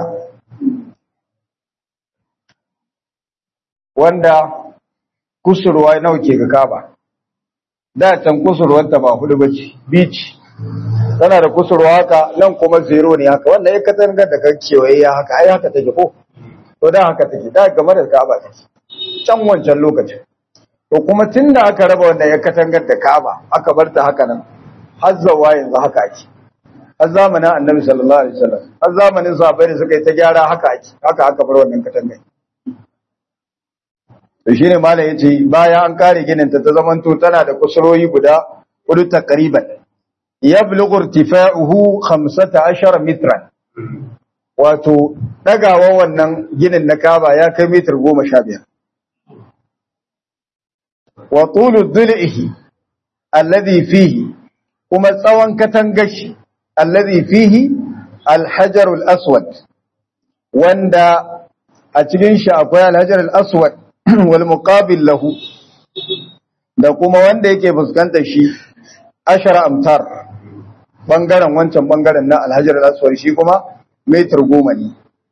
wanda kusurwa nawa ke ga kaba da can kusurwarta ba hudu bace beach tana da kusurwa haka nan kuma zero ne haka wannan ya katangar da kan kewaye ya haka ai haka take ko to da haka take da game da kaba take can wancan lokacin to kuma tunda aka raba wannan ya katangar da kaba aka bar ta haka nan har zawa yanzu haka ake har zamanin annabi sallallahu alaihi wasallam har zamanin sahabbai da suka yi ta gyara haka ake haka aka bar wannan katangar to shine malam yace bayan an kare ginin ta ta zamanto tana da kusuroyi guda hudu takriban yablughu irtifa'uhu 15 mitran wato dagawa wannan ginin na Kaaba ya kai mitar 15 wa tulu dhil'ihi alladhi fihi kuma tsawon katangashi allazi fihi alhajarul aswad wanda a cikin shi akwai alhajarul aswad wal muqabil lahu da kuma wanda yake fuskantar shi ashara amtar bangaren wancan bangaren na alhajarul aswad shi kuma metar goma ne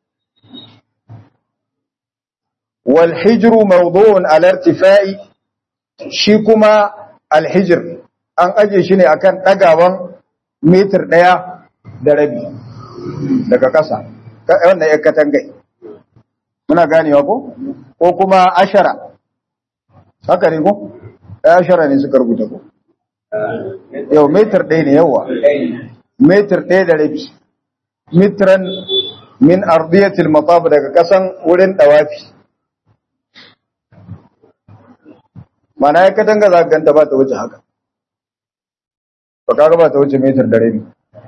wal hijru mawdu'un ala irtifa'i shi kuma alhijr an aje shi ne akan ɗagawan mitar ɗaya da rabi daga ƙasa wannan ya katangai muna ganewa ko ko kuma ashara haka ne ko ɗaya ashara ne suka rubuta ko yau mitar ɗaya ne yawa mitar ɗaya da rabi mitran min ardiyatil mataf daga ƙasan wurin ɗawafi mana ya katanga za ka ganta ba ta wuce haka ba kaga ba ta wuce metar da rabi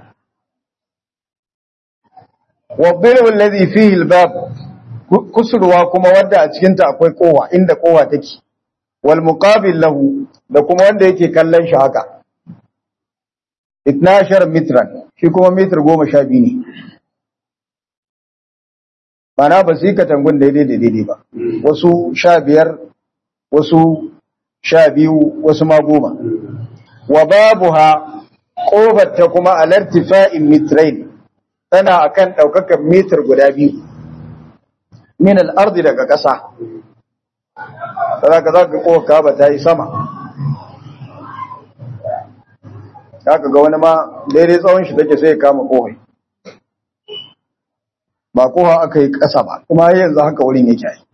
wadhilu alladhi fihi albab kusurwa kuma wanda a cikin ta akwai kowa inda kowa take wal muqabil lahu da kuma wanda yake kallon shi haka 12 mitran shi kuma metar 12 ne mana ba su yi katangun daidai da daidai ba wasu sha biyar wasu sha biyu wasu ma goma wa babuha ƙofarta kuma alartifa'in mitrain tana akan ɗaukakan mitar guda biyu min al'ardi daga ƙasa za ka za ka ƙofa ba ta yi sama za ka ga wani ma daidai tsawon shi take sai ya kama ƙofai ba ƙofa aka yi ƙasa ba kuma yanzu haka wurin yake yi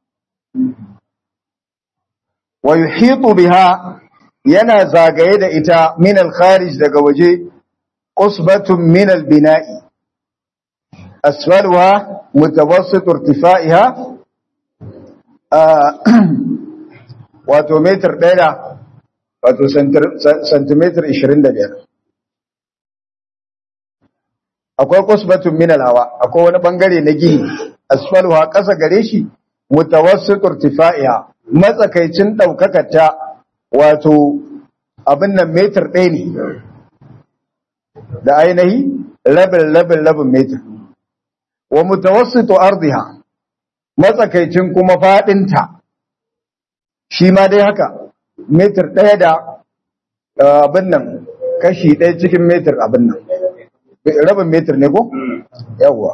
wa yuhitu biha yana zagaye da ita min al-kharij daga waje usbatun min al-bina'i asfaluha mutawassit irtifa'iha wato meter ɗaya da wato centimeter 25 akwai usbatun min al-hawa akwai wani bangare na gini asfaluha ƙasa gare shi mutawassit irtifa'iha matsakaicin ɗaukakar ta wato abin nan metar ɗaya ne da ainihi rabin rabin rabin metar wa mutawassitu ardiha matsakaicin kuma faɗinta shi ma dai haka metar ɗaya da abin nan kashi ɗaya cikin metar abin nan rabin metar ne ko? yawwa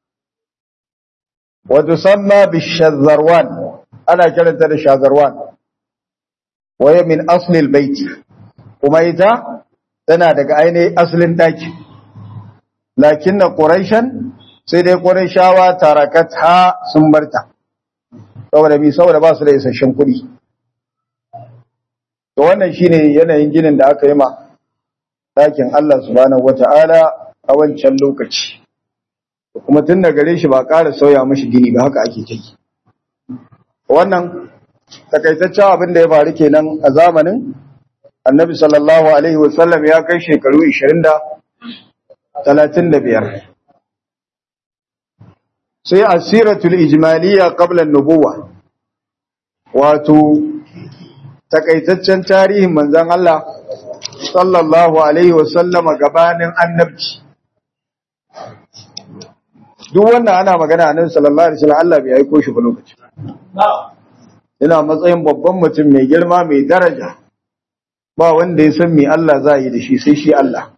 wato samma bishazarwan ana kiranta da shazarwan waye min aslil baiti kuma ita tana daga ainihin aslin daki lakinna quraishan sai dai quraishawa tarakat ha sun barta saboda mi saboda ba su da isasshen kuɗi to wannan shine yanayin ginin da aka yi ma dakin Allah subhanahu wata'ala a wancan lokaci kuma tun da gare shi ba ƙara sauya mashi gini ba haka ake take wannan takaitaccen abin da ya faru kenan a zamanin annabi sallallahu alaihi wasallam ya kai shekaru 20 da 35 sai asiratul ijmaliya qabla an-nubuwa wato takaitaccen tarihin manzon Allah sallallahu alaihi wasallam gabanin annabci duk wannan ana magana annabi sallallahu alaihi wasallam Allah bai aiko shi ba lokaci ina matsayin babban mutum mai girma mai daraja ba wanda ya san me Allah za yi da shi sai shi Allah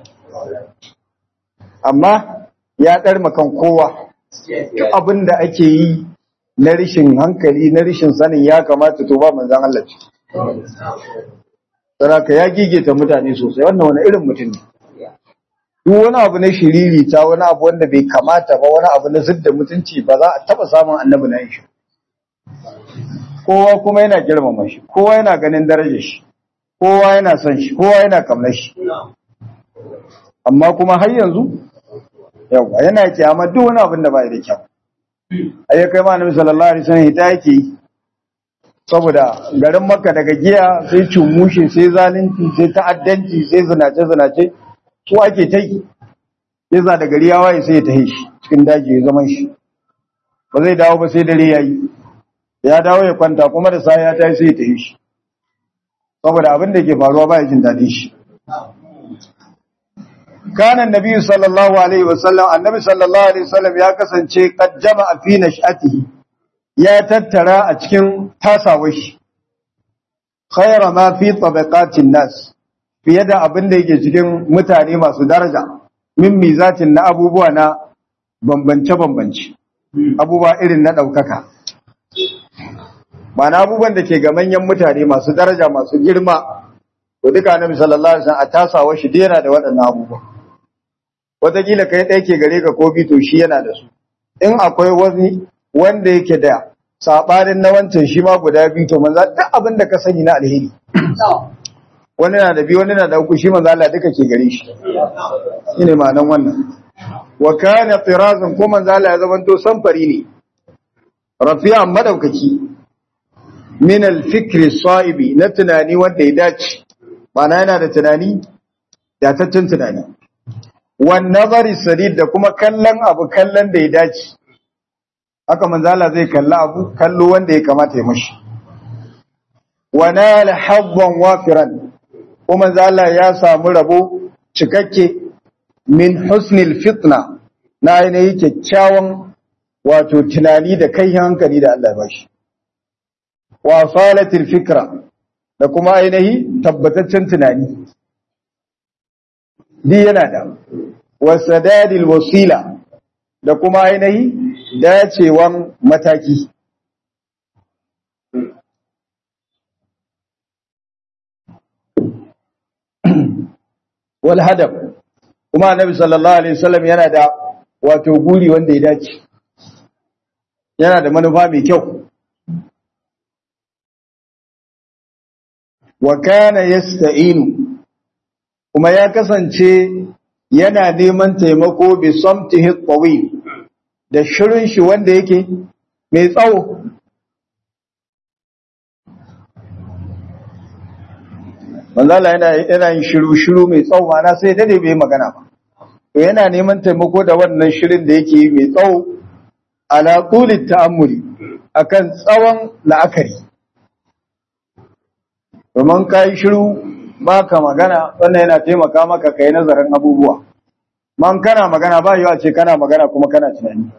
amma ya dar makan kowa duk abin da ake yi na rishin hankali na rishin sanin ya kamata to ba manzon Allah ce saraka ya gigita mutane sosai wannan wani irin mutum ne duk wani abu na shiriri ta wani abu wanda bai kamata ba wani abu na zidda mutunci ba za a taba samun annabi na shi kowa kuma yana girmama shi kowa yana ganin darajar shi kowa yana son shi kowa yana kamnar shi amma kuma har yanzu yawa yana kyama duk wani abin da ba da kyau ai kai ma annabi sallallahu alaihi wasallam ita yake yi saboda garin makka daga giya sai cummushe sai zalunci sai ta'addanci sai zinace zinace su ake ta yi ya za da gari ya waye sai ya tahi shi cikin daji ya zaman shi ba zai dawo ba sai dare ya yi ya dawo ya kwanta kuma da sa ya tayi sai ya tahi shi saboda abin da ke faruwa ba ya jin daɗin shi kana annabi sallallahu alaihi wasallam annabi sallallahu alaihi wasallam ya kasance qad jama'a fi nash'atihi ya tattara a cikin tasawar shi khayra ma fi tabaqatin nas fiye da abin da yake cikin mutane masu daraja min mizatin na abubuwa na bambance bambance abubuwa irin na daukaka Mana abubuwan da ke ga manyan mutane masu daraja masu girma to duka annabi sallallahu alaihi wasallam a tasawa shi yana da waɗannan abubuwa wataƙila kai ɗaya ke gare ka ko to shi yana da su in akwai wani wanda yake da sabanin na wancan shi ma guda biyu to manzo duk abin da ka sani na alheri wani na da biyu wani na da uku shi manzo Allah duka ke gare shi shine ma'anan wannan wa kana tirazan ko manzo Allah ya zamanto samfari ne rafi'an madaukaki min al-fikri sa'ibi na tunani wanda ya dace mana yana da tunani dataccen tunani wan nazari sadid da kuma kallon abu kallon da ya dace haka manzala zai kalla abu kallo wanda ya kamata ya mashi wa nala habban wafiran kuma manzala ya samu rabo cikakke min husnil fitna na ainihin kyakkyawan wato tunani da kai hankali da Allah ya bashi wa salatil fikra da kuma ainihi tabbataccen tunani di yana da wasadadil wasila da kuma ainihi dacewan mataki wal hadaf kuma annabi sallallahu alaihi wasallam yana da wato guri wanda ya dace yana da manufa mai kyau wa kana yasta'inu kuma ya kasance yana neman taimako bi samtihi tawil da shirin shi wanda yake mai tsawo manzala yana yana yin shiru shiru mai tsawo mana sai dade bai magana ba to yana neman taimako da wannan shirin da yake yi mai tsawo ala tulit ta'ammuli akan tsawon la'akari domin ka yi shiru ba ka magana wannan yana taimaka maka ka yi nazarin abubuwa man kana magana ba yiwa ce kana magana kuma kana tunani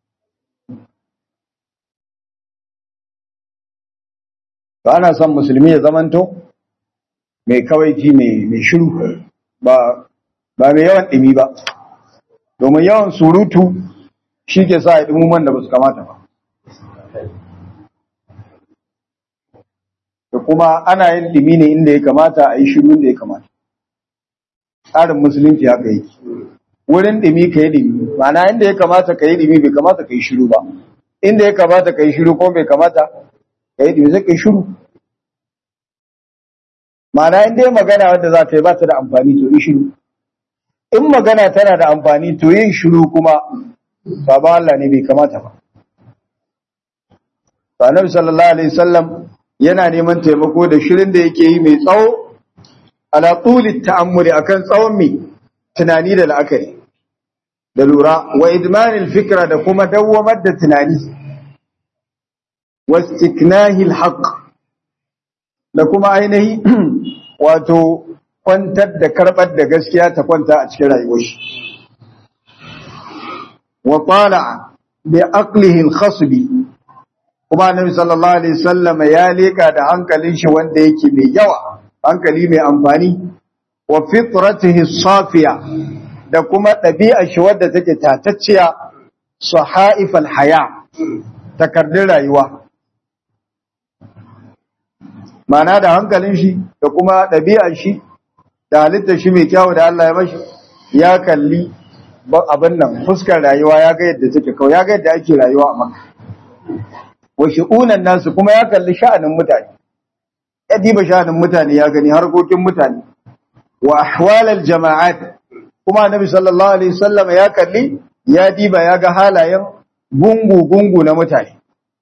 ba ana son musulmi ya zamanto mai kawaici mai shiru ba ba mai yawan ɗimi ba domin yawan surutu shi ke sa ya ɗimuman da ba su kamata ba da kuma ana yin dimi ne inda ya kamata a yi shiru inda ya kamata tsarin musulunci haka yake wurin dimi ka yi dimi ma'ana inda ya kamata ka yi dimi bai kamata ka yi shiru ba inda ya kamata ka yi shiru ko bai kamata ka yi dimi sai ka yi shiru ma'ana inda ya magana wanda za ta yi ba ta da amfani to yi shiru in magana tana da amfani to yin shiru kuma sabon Allah ne bai kamata ba. Annabi sallallahu alaihi wasallam yana neman taimako da shirin da yake yi mai tsawo ala tuli ta'ammuli akan tsawon mai tunani da la'akari da lura wa idmanil fikra da kuma dawwamar da tunani wastiknahi alhaq da kuma ainihi wato kwantar da karbar da gaskiya ta kwanta a cikin rayuwar shi wa tala'a bi aqlihi alkhasbi kuma annabi sallallahu alaihi wasallam ya leka da hankalin shi wanda yake mai yawa hankali mai amfani wa fitratihi safiya da kuma ɗabi'ar shi wadda take tatacciya sahaifal haya takardun rayuwa mana da hankalin shi da kuma ɗabi'ar shi da halittar shi mai kyawu da Allah ya mashi ya kalli abin nan fuskar rayuwa ya ga yadda take kawai ya ga yadda ake rayuwa a maka wa shi'unan nasu kuma ya kalli sha'anin mutane ya diba sha'anin mutane ya gani harkokin mutane wa ahwalal jama'at kuma annabi sallallahu alaihi wasallam ya kalli ya diba ya ga halayen gungu gungu na mutane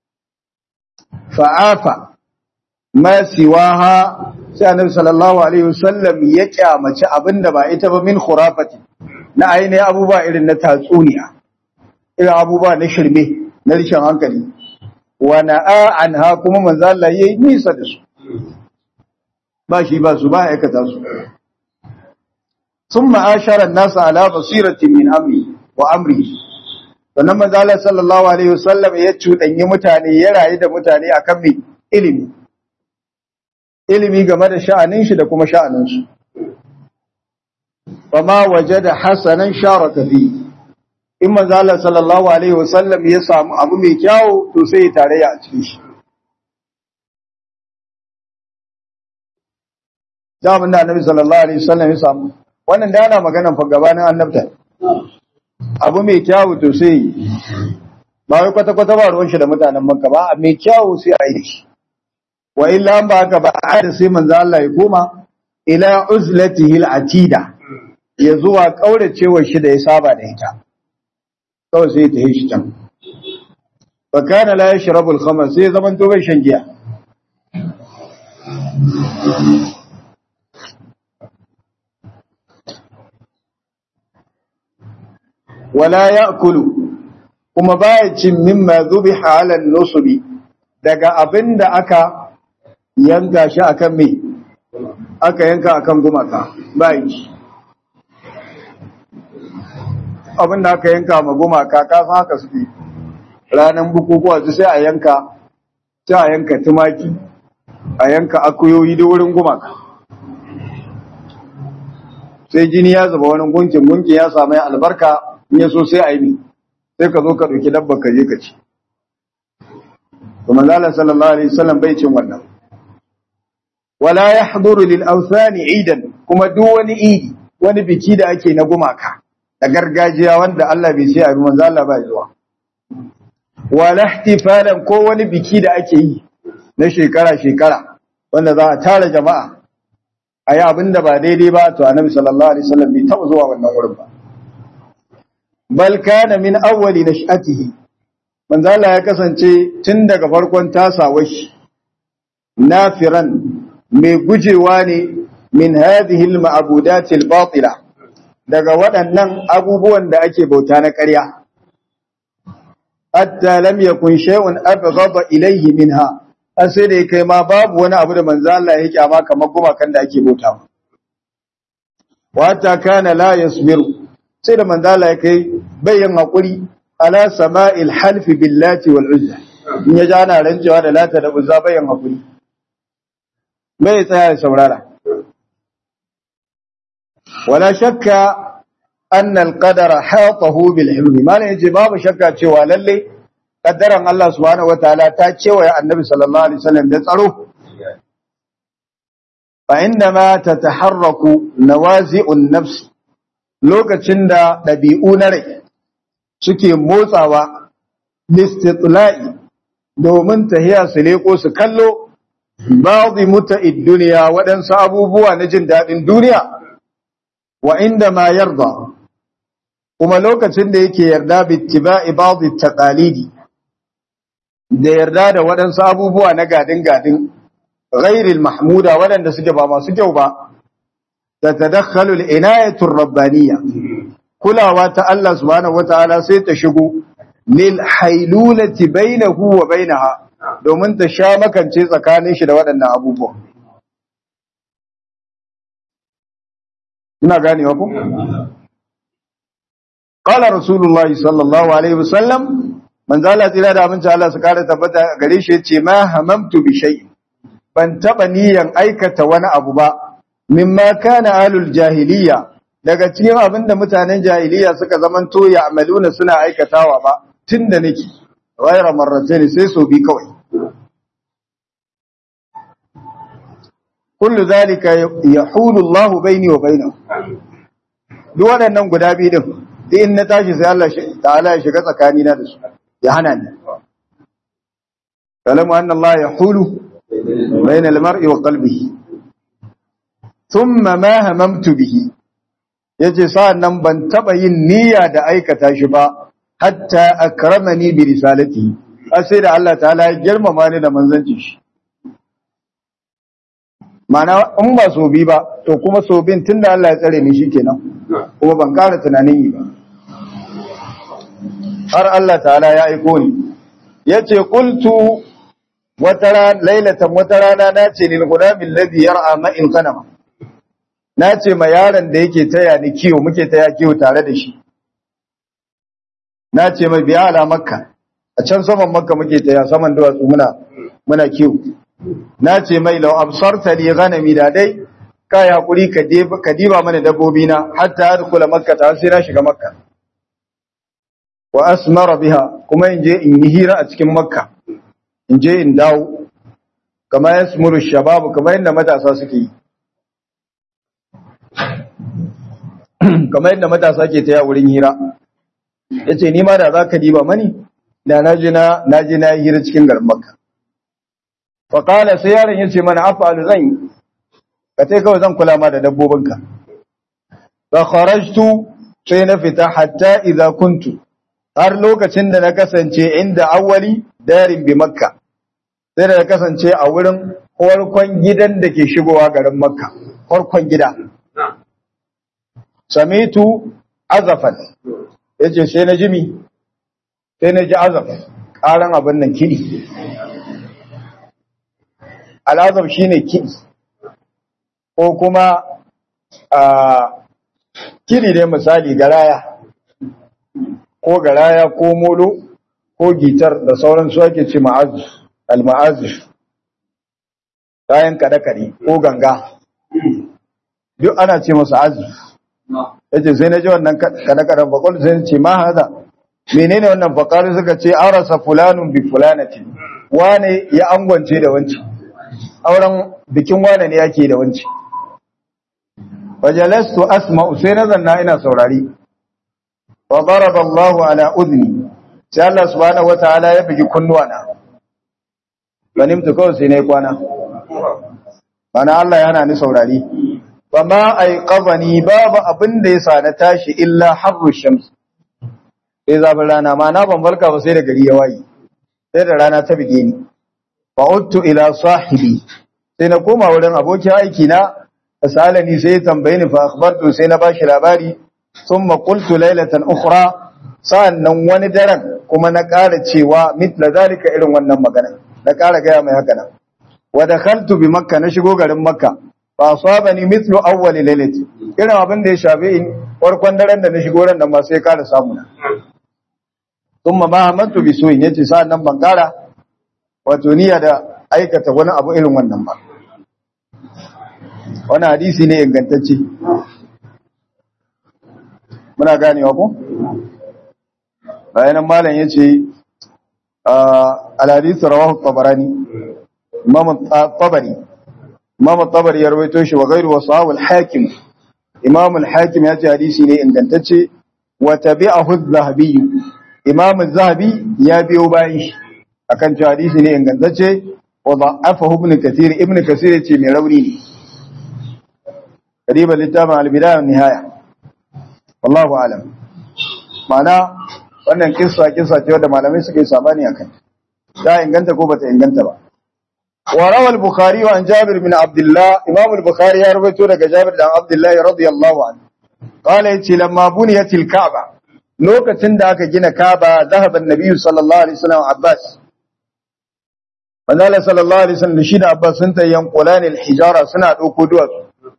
fa'afa ma siwaha sai annabi sallallahu alaihi wasallam ya kyamaci abinda ba ita ba min khurafati na ainihin abubuwa irin na tatsuniya irin abubuwa na shirme na rishin hankali wa na'a anha kuma manzo Allah yayi nisa da su ba shi ba su ba aikata su thumma ashara an-nas ala basiratin min amri wa amri sannan manzo Allah sallallahu alaihi wasallam ya cudanyi mutane ya rayu da mutane akan mai ilimi ilimi game da sha'anin shi da kuma sha'anin su fama wajada hasanan sharaka fi in manzo Allah sallallahu alaihi wasallam ya samu abu mai kyau to sai ya tarayya a cikin shi zaman da annabi sallallahu alaihi wasallam ya samu wannan da yana magana fa gabanin annabta abu mai kyau to sai ba wai kwata kwata ba ruwan shi da mutanen Makka ba a mai kyau sai a yi shi wa illa an ba haka ba a da sai manzo Allah ya koma ila uzlatihi al-atida ya zuwa kauracewar shi da ya saba da ita kawai sai ta yi shi can fa kana la yashrabu al-khamr sai zaman to bai shan giya wala ya'kulu kuma baya cin mimma dhubiha 'ala an-nusbi daga abinda aka yanka shi akan me aka yanka akan gumaka bai ci abinda aka yanka ma gumaka ka san haka suke ranan bukukuwa su sai a yanka sai a yanka tumaki a yanka akuyoyi da wurin gumaka sai jini ya zuba wani gunkin gunkin ya samu albarka in ya so sai a yi sai ka zo ka ɗauki dabba ka je ka ci to manzala sallallahu alaihi wasallam bai cin wannan wala yahduru lil awthani idan kuma duk wani idi wani biki da ake na gumaka da gargajiya wanda Allah bai sai a yi manzo Allah ba zuwa wala ihtifalan ko wani biki da ake yi na shekara shekara wanda za a tara jama'a ayi abinda ba daidai ba to annabi sallallahu alaihi wasallam bai taba zuwa wannan wurin ba bal kana min awwali nash'atihi manzo Allah ya kasance tun daga farkon tasawar shi nafiran mai gujewa ne min hadhihi al-ma'budat al-batila daga waɗannan abubuwan da ake bauta na ƙarya hatta lam yakun shay'un abghada ilayhi minha an sai da kai ma babu wani abu da manzo Allah ya kyama kamar gumakan da ake bauta wa hatta kana la yasbiru sai da manzo Allah ya kai bayan hakuri ala sama'il halfi billati wal uzza in ya ji ana rancewa da lata da uzza bayan hakuri bai tsaya ya saurara wala shakka anna al-qadara hatahu bil himmi malai yace babu shakka cewa lalle kaddaran Allah subhanahu wataala ta cewa annabi sallallahu alaihi wasallam da tsaro fa indama tataharraku nawazi'un nafs lokacin da dabi'u na rai suke motsawa listitla'i domin tahiya su leko su kallo ba'dhi muta'id dunya waɗansu abubuwa na jin daɗin duniya wa inda ma yarda kuma lokacin da yake yarda bittiba'i ba'dhi taqalidi da yarda da waɗansu abubuwa na gadin gadin ghairil mahmuda waɗanda suke ba masu kyau ba ta tadakhalu al-inayatu rabbaniyya kulawa ta Allah subhanahu wataala sai ta shigo lil hailulati bainahu wa bainaha domin ta sha makance tsakanin shi da waɗannan abubuwa ina ganewa ku qala rasulullah sallallahu alaihi wasallam manzo Allah tsira da aminci Allah su kare tabbata gare shi yace ma hamamtu bi shay ban taba niyan aikata wani abu ba mimma kana alul jahiliya daga cikin abinda mutanen jahiliya suka zamanto ya amaluna suna aikatawa ba tunda nake ghayra marratayn sai so bi kawai kullu zalika yahulu Allah baini wa bainahu duk waɗannan guda biyu din duk in na tashi sai Allah ta'ala ya shiga tsakani na da su ya hana ni kalamu anna Allah yahulu baina al-mar'i wa qalbihi thumma ma hamamtu bihi yace sa'an nan ban taba yin niyya da aikata shi ba hatta akramani bi risalati sai da Allah ta'ala ya girmama ni da manzancin shi Mana in ba so bi ba, to kuma so bin tun da Allah ya tsare ni shi kenan, kuma ban ƙara tunanin yi ba. Har Allah ta'ala ya aiko ni, ya ce, Kultu wata lailatan wata rana na ce ni guda min ladhi yar'a ma'in kanama. na ce ma yaron da yake taya ni kiwo muke taya kiwo tare da shi na ce mai biya ala makka a can saman makka muke taya saman duwatsu muna muna kiwo na ce mai lau absarta li ghanami da dai kai hakuri ka ka diba mana dabbobi na hatta adkhula makka ta sai na shiga makka wa asmara biha kuma in je in yi hira a cikin makka in je in dawo kama yasmuru shababu kama yadda matasa suke yi kamar yadda matasa ke taya wurin hira ya ce nima da za ka diba mani da na je na yi hira cikin garin makka faƙala sai yaron ya ce mana afalu zan yi ka ce kawai zan kula ma da dabbobinka fa kharajtu sai na fita hatta idza kuntu har lokacin da na kasance inda awwali darin bi makka sai da na kasance a wurin farkon gidan da ke shigowa garin makka farkon gida samitu azafan yace sai na jimi sai na ji azaf karan abin nan kidi al'azab shine kidi ko kuma a kidi dai misali garaya ko garaya ko molo ko gitar da sauran su ake ce ma'azif al-ma'azif kayan kada-kade ko ganga duk ana ce masa azif yace sai na ji wannan kada-kadan bakon sai ce ma haza menene wannan bakari suka ce arasa fulanun bi fulanatin wane ya angwance da wanci auren bikin wane ne yake da wanci fajalastu asma'u sai na zanna ina saurari wa daraba Allahu ala udni sai Allah subhanahu wataala ya bugi kunnuwana ganimtu kawai sai na yi kwana bana Allah ya hana ni saurari ba ma aiqazani babu abin da yasa na tashi illa harru shams sai zafin rana ma na ban barka ba sai da gari ya waye sai da rana ta bige ni fa uttu ila sahibi sai na koma wurin abokin aiki na asalani sai ya tambaye ni fa akhbartu sai na bashi labari thumma qultu laylatan ukhra sa'annan wani daren kuma na ƙara cewa mitla zalika irin wannan magana na ƙara gaya mai haka nan wa dakhaltu bi makka na shigo garin makka fa asabani mithlu awwal laylati irin abin da ya shafe in farkon daren da na shigo ran nan ma sai ƙara samu na thumma ma hamantu bi su'in yace sa'annan ban ƙara wato niyya da aikata wani abu irin wannan ba wani hadisi ne ingantacce muna ganewa ko bayanan malam yace al-hadith rawahu tabarani imam tabari imam tabari ya rawaito shi wa ghayru wasahu al-hakim imam al-hakim yace hadisi ne ingantacce wa tabi'ahu az-zahabi imam az-zahabi ya biyo bayan shi akan cewa hadisi ne ingantacce wa da'afahu ibn kathir ibn kathir yace mai rauni ne kadiba littafin al-bidaya wa nihaya wallahu alam ma'ana wannan kissa kissa ce wanda malamai suka yi sabani akan ta inganta ko bata inganta ba wa rawa al-bukhari wa an jabir bin abdullah imam al-bukhari ya rawaito daga jabir dan abdullah radiyallahu anhu qala yace lamma buniyatil ka'ba lokacin da aka gina ka'ba zahaba an-nabi sallallahu alaihi wasallam abbas manzala sallallahu alaihi wasallam shi da abbas sun tayyan qulani al-hijara suna dauko duwatsu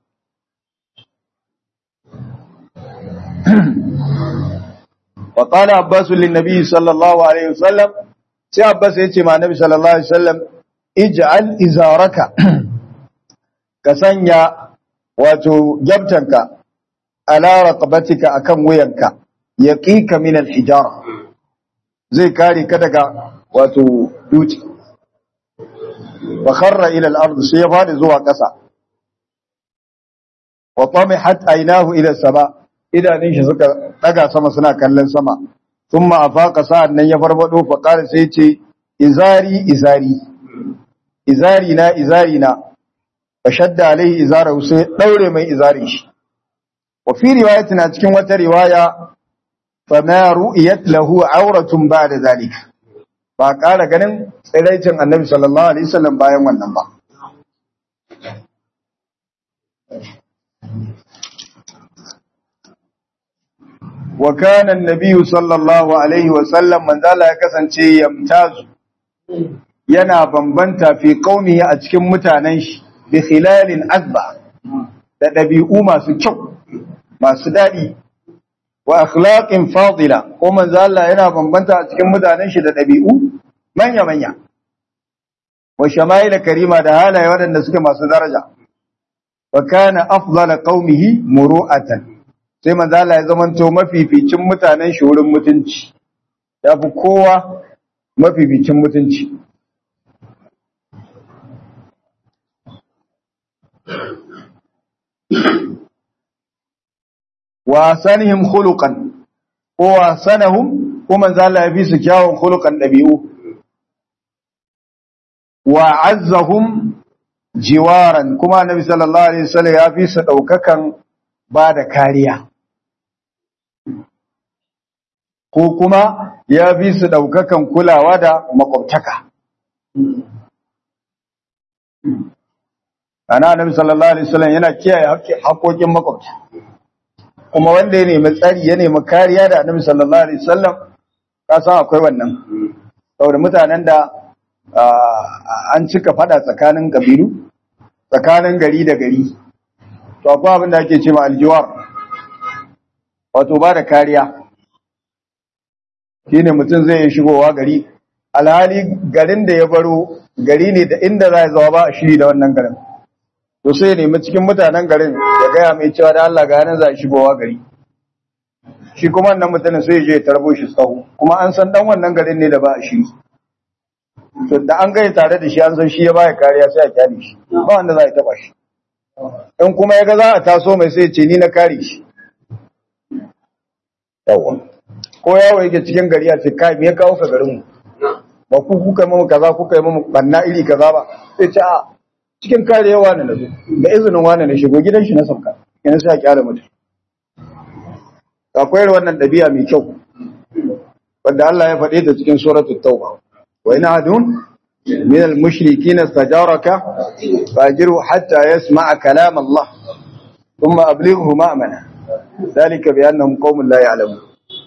وقال عباس للنبي صلى الله عليه وسلم sai Abbas ya ce ma Nabi sallallahu alaihi wasallam ij'al izaraka ka sanya wato gyabtanka ala raqabatika akan wuyanka yaqika min al-hijara zai kare ka daga wato duci wa kharra ila al-ard sai ya fadi zuwa ƙasa wa tamihat aynahu ila sama idanun shi suka daga sama suna kallon sama thumma afaqa sa'an nan ya farfado fa qala sai ce izari izari izari na izari na fa shadda alaihi izarahu sai daure mai izari shi wa fi riwayatin a cikin wata riwaya fa ma ru'iyat lahu auratun ba'da zalika ba ƙara ganin tsiraicin annabi sallallahu alaihi wasallam bayan wannan ba wa kana annabi sallallahu alaihi wasallam manzala ya kasance yamtazu yana bambanta fi qaumihi a cikin mutanen shi bi khilalin azba da ɗabi'u masu kyau masu daɗi wa akhlaqin fadila ko manzo Allah yana bambanta a cikin mutanen shi da ɗabi'u manya manya wa shama'il karima da halaye waɗanda suke masu daraja wa kana afdala qaumihi muru'atan sai manzo Allah ya zamanto mafificin mutanen shi wurin mutunci yafi kowa mafificin mutunci wa sanihim khuluqan ko wa sanahum ko manzo Allah ya fi su kyawun khuluqan dabi'u wa azzahum jiwaran kuma annabi sallallahu alaihi wasallam ya fi su daukakan ba da kariya ko kuma ya fi su daukakan kulawa da makwabtaka ana annabi sallallahu alaihi wasallam yana kiyaye haƙoƙin makwabta kuma wanda ya nemi tsari ya nemi kariya da annabi sallallahu alaihi wasallam ka san akwai wannan saboda mutanen da an cika fada tsakanin kabilu tsakanin gari da gari to akwai abin da ake cewa aljiwar wato ba da kariya shine mutum zai yi shigowa gari alhali garin da ya baro gari ne da inda za ya zama ba a shiri da wannan garin to sai ya nemi cikin mutanen garin ya gaya mai cewa da Allah ga yanar za a shigowa gari shi kuma wannan mutumin sai ya je ya tarbo shi tsawo kuma an san dan wannan garin ne da ba a shiri to da an gaya tare da shi an san shi ya baya kariya sai a kyale shi ba wanda za a taba shi in kuma ya ga za a taso mai sai ce ni na kare shi yawa ko yawo yake cikin gari a ce kai me ya kawo ka garin mu ba ku kuka yi mamu kaza kuka yi mamu banna iri kaza ba sai ce a cikin kariya wani na zo da izinin wani na shigo gidan shi na sauka yana sai a kyale mutum akwai wannan ɗabi'a mai kyau wanda Allah ya faɗe ta cikin suratul tauba وإن أحد من المشركين استجارك فأجره حتى يسمع كلام الله ثم أبلغه مأمنة ذلك بأنهم قوم لا يعلمون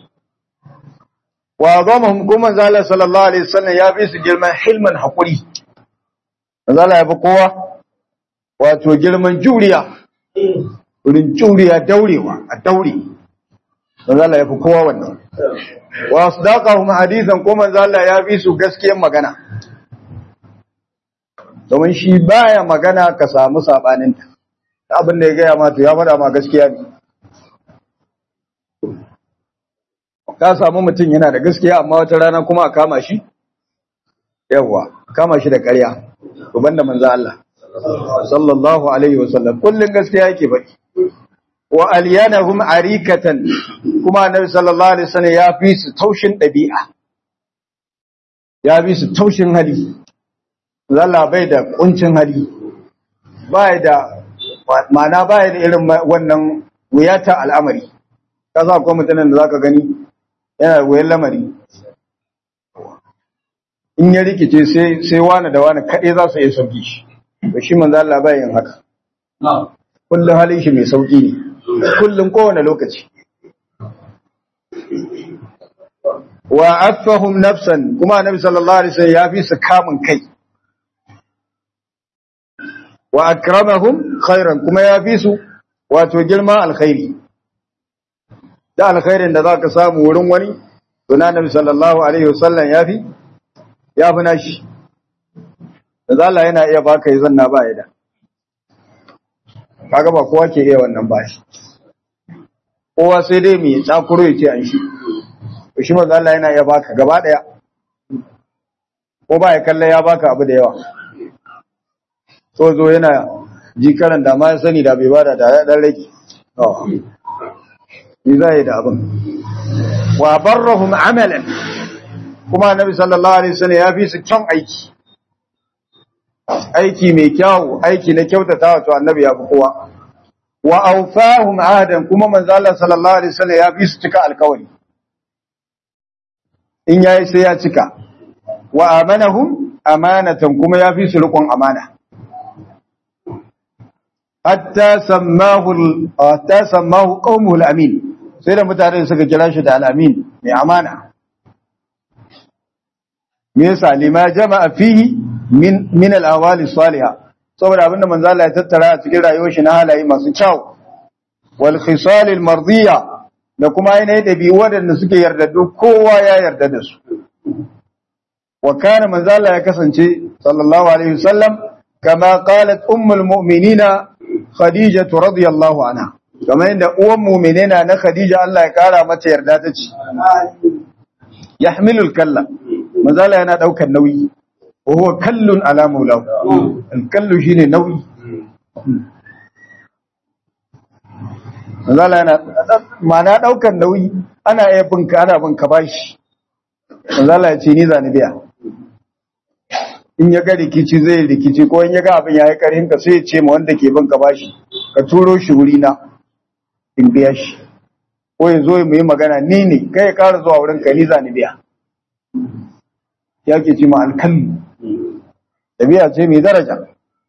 وأعظمهم كما زال صلى الله عليه وسلم يا بيس جلما حلما حقولي زال يا بقوة wato girman juriya wurin juriya daurewa a daure manzo Allah ya fi kowa wannan wa asdaqahum hadithan ko manzo Allah ya fi su gaskiyar magana domin shi baya magana ka samu sabanin ta abin da ya gaya ma to ya faɗa ma gaskiya ne ka samu mutum yana da gaskiya amma wata rana kuma a kama shi yawa kama shi da ƙarya to banda manzo Allah sallallahu alaihi wasallam kullun gaskiya yake faɗi wa alyanahum arikatan kuma annabi sallallahu alaihi wasallam ya fi su taushin dabi'a ya fi su taushin hali zalla bai da kuncin hali bai da ma'ana bai da irin wannan wuyata al'amari kaza akwai mutanen da zaka gani yana wuyan lamari in ya rikice sai sai wani da wani kaɗai za su iya sauki shi to shi manzo Allah bai yin haka kullum halin shi mai sauki ne kullum kowane lokaci wa affahum nafsan kuma annabi sallallahu alaihi wasallam ya fi su kamun kai wa akramahum khairan kuma ya fi su wato girma alkhairi da alkhairin da zaka samu wurin wani to na annabi sallallahu alaihi wasallam ya fi ya fi nashi da Allah yana iya baka yi zanna ba ya da kaga ba kowa ke iya wannan bashi kowa sai dai mai tsakuro ya ce an shi to shi manzo Allah yana iya baka gaba daya ko ba ya kalla ya baka abu da yawa so zo yana jikaran da ma ya sani da bai bada da ya dan rage ni za yi da abin wa barrahum amalan kuma annabi sallallahu alaihi wasallam ya fi su kyan aiki aiki mai kyau aiki na kyautata wato annabi ya fi kowa wa awfahum ahadan kuma manzo Allah sallallahu alaihi wasallam ya fi su cika alkawari in yayi sai ya cika wa amanahum amanatan kuma ya fi su riƙon amana hatta sammahu hatta sammahu qaumuhu al-amin sai da mutane suka kira shi da al-amin mai amana me yasa lima jama'a fihi min min al-awali salihah saboda abinda manzo Allah ya tattara a cikin rayuwar shi na halaye masu kyau wal khisal al mardiya da kuma ainihin dabi'u wadanda suke yardaddu kowa ya yarda da su wa kana manzo Allah ya kasance sallallahu alaihi wasallam kama qalat ummul mu'minina khadijah radiyallahu anha kamar yadda uwan mu'minina na khadija Allah ya kara mata yarda ta ce yahmilul kalla manzo Allah yana daukar nauyi wa huwa kallun ala maulahu kallu shine nauyi manzo Allah yana ma'ana daukar nauyi ana iya binka ana binka bashi manzo Allah ya ce ni zani biya in ya ga rikici zai rikici ko in ya ga abin yayi karin ka sai ya ce ma wanda ke binka bashi ka turo shi wuri na in biya shi ko ya zo mu yi magana ni ne kai ya kara zuwa wurin ka ni zani biya ya ke ce ma alkallu tabiya ce mai daraja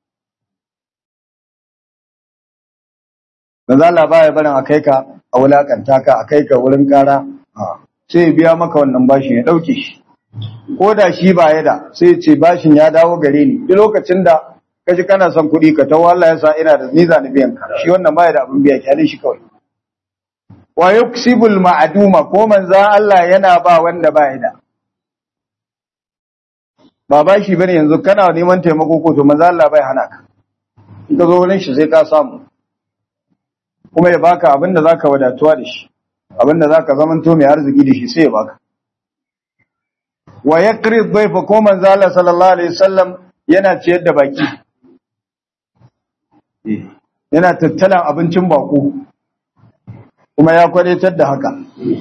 Manzo Allah baya barin a kai ka a wulakanta ka a kai ka wurin kara sai ya biya maka wannan bashin ya dauke shi ko da shi ba ya da sai ya ce bashin ya dawo gare ni duk lokacin da kaji kana son kuɗi ka tawo Allah ya sa ina da ni zani biyan ka shi wannan baya da abin biya kyale shi kawai wa yuksibul ma'duma ko manzo Allah yana ba wanda baya da ba ba shi bane yanzu kana neman taimako ko to manzo Allah bai hana ka in ka zo wurin shi sai ka samu kuma ya baka abin da zaka wadatuwa da shi abin da zaka zamanto mai arziki da shi sai ya baka wa yaqri dhayfa ko manzo Allah sallallahu alaihi wasallam yana ciyar da baki yana tattalan abincin bako kuma ya kwadatar da haka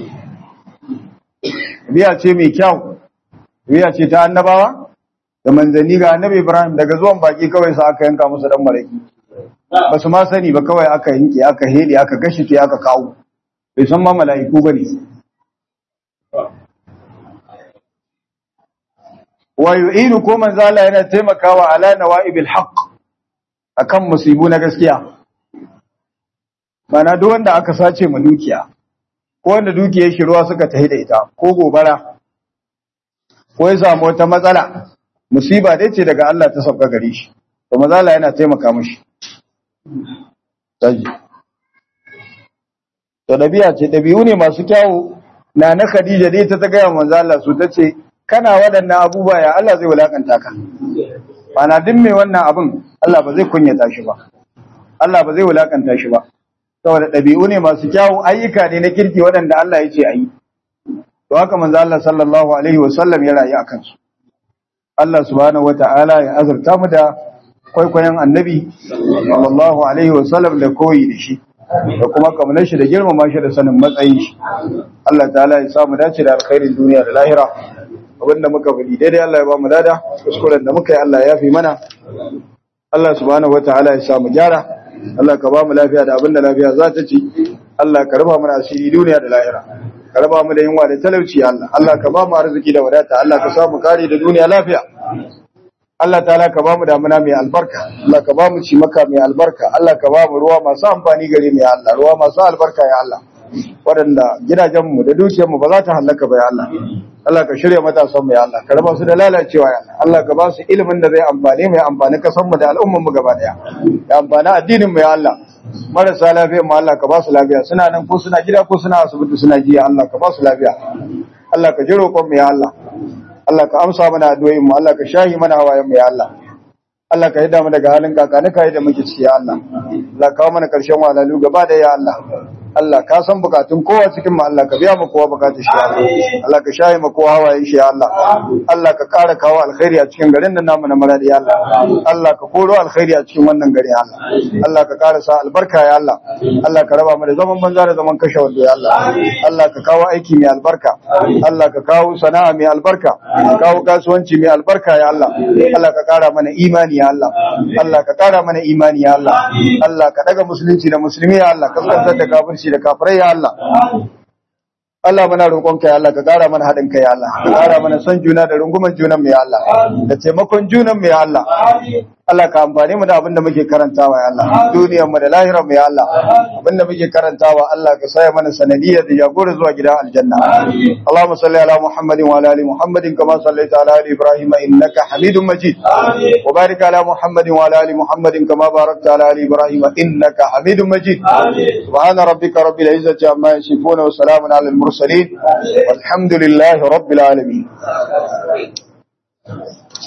biya ce mai kyau biya ce ta annabawa da manzanni ga annabi Ibrahim daga zuwan baki kawai sa aka yanka musu dan maraki ba su ma sani ba kawai aka yanke aka hede aka gashi ke aka kawo bai san ma mala'iku bane wa yu'inu ko manzo Allah yana taimakawa ala nawaibil haqq akan musibu na gaskiya mana duk wanda aka sace mu dukiya ko wanda dukiyar shi ruwa suka tahi da ita ko gobara ko ya samu wata matsala musiba dai ce daga Allah ta sauka gare shi to manzo Allah yana taimaka mishi taji to dabi'a ce dabi'u ne masu kyawu na na Khadija dai ta ta ga manzo Allah su tace kana waɗannan abubuwa ya Allah zai wulakanta ka bana duk mai wannan abin Allah ba zai kunyata shi ba Allah ba zai wulakanta shi ba saboda dabi'u ne masu kyawu ayyuka ne na kirki waɗanda Allah ya ce ayi to haka manzo Allah sallallahu alaihi wasallam ya rayu akan su Allah subhanahu wata'ala ya azurta mu da kwaikwayon annabi sallallahu alaihi wasallam da koyi da shi da kuma kamar shi da girmama shi da sanin matsayin shi Allah ta'ala ya samu dace da alkhairin duniya da lahira abinda muka faɗi daidai Allah ya ba mu dada kuskuren da muka yi Allah ya fi mana Allah subhanahu wata'ala ya samu gyara Allah ka ba mu lafiya da abinda lafiya za ta ci Allah ka raba mana asiri duniya da lahira ka raba mu da yunwa da talauci Allah Allah ka ba mu arziki da wadata Allah ka samu kare da duniya lafiya Allah ta'ala ka ba mu damuna mai albarka Allah ka ba mu cimaka mai albarka Allah ka ba mu ruwa masu amfani gare mu ya Allah ruwa masu albarka ya Allah waɗanda gidajenmu da dukiyarmu ba za ta hallaka ba ya Allah Allah ka shirya matasan mu ya Allah ka raba su da lalacewa ya Allah Allah ka ba su ilimin da zai amfani mu ya amfani kasan mu da al'umman mu gaba daya ya amfani addinin mu ya Allah marasa lafiya mu Allah ka ba su lafiya suna nan ko suna gida ko suna asibiti suna jiya Allah ka ba su lafiya Allah ka ji roƙon mu ya Allah Allah ka amsa mana addu'o'in mu Allah ka shahi mana hawayen mu ya Allah Allah ka hida mu daga halin kakani ka da muke ciki ya Allah Allah kawo mana karshen walalu gaba da ya Allah Allah ka san bukatun kowa cikin mu Allah ka biya mu kowa bukatun shi Allah Allah ka shayi mu kowa hawaye shi Allah Allah ka kara kawo alkhairi a cikin garin nan namu na maradi ya Allah Allah ka koro alkhairi a cikin wannan gari ya Allah Allah ka kara sa albarka ya Allah Allah ka raba mu da zaman banza da zaman kashe wando ya Allah Allah ka kawo aiki mai albarka Allah ka kawo sana'a mai albarka ka kawo kasuwanci mai albarka ya Allah Allah ka kara mana imani ya Allah Allah ka kara mana imani ya Allah Allah ka daga musulunci da musulmi ya Allah ka tsantsar da kafirci da kafirai ya Allah Allah muna roƙonka ya Allah ka ƙara mana haɗin kai ya Allah ka ƙara mana son juna da runguman junan mu ya Allah da taimakon junan mu ya Allah Allah ka amfane mu da abin da muke karantawa ya Allah duniyar mu da lahirar mu ya Allah abin da muke karantawa Allah ka saya mana sanadiyar da jagora zuwa gidan aljanna Allahumma salli ala Muhammadin wa ala ali Muhammadin kama sallaita ala ali Ibrahim innaka Hamidum Majid wa barik ala Muhammadin wa ala ali Muhammadin kama barakta ala ali Ibrahim innaka Hamidum Majid subhana rabbika rabbil izzati amma yasifun wa salamun ala al mursalin والحمد لله رب العالمين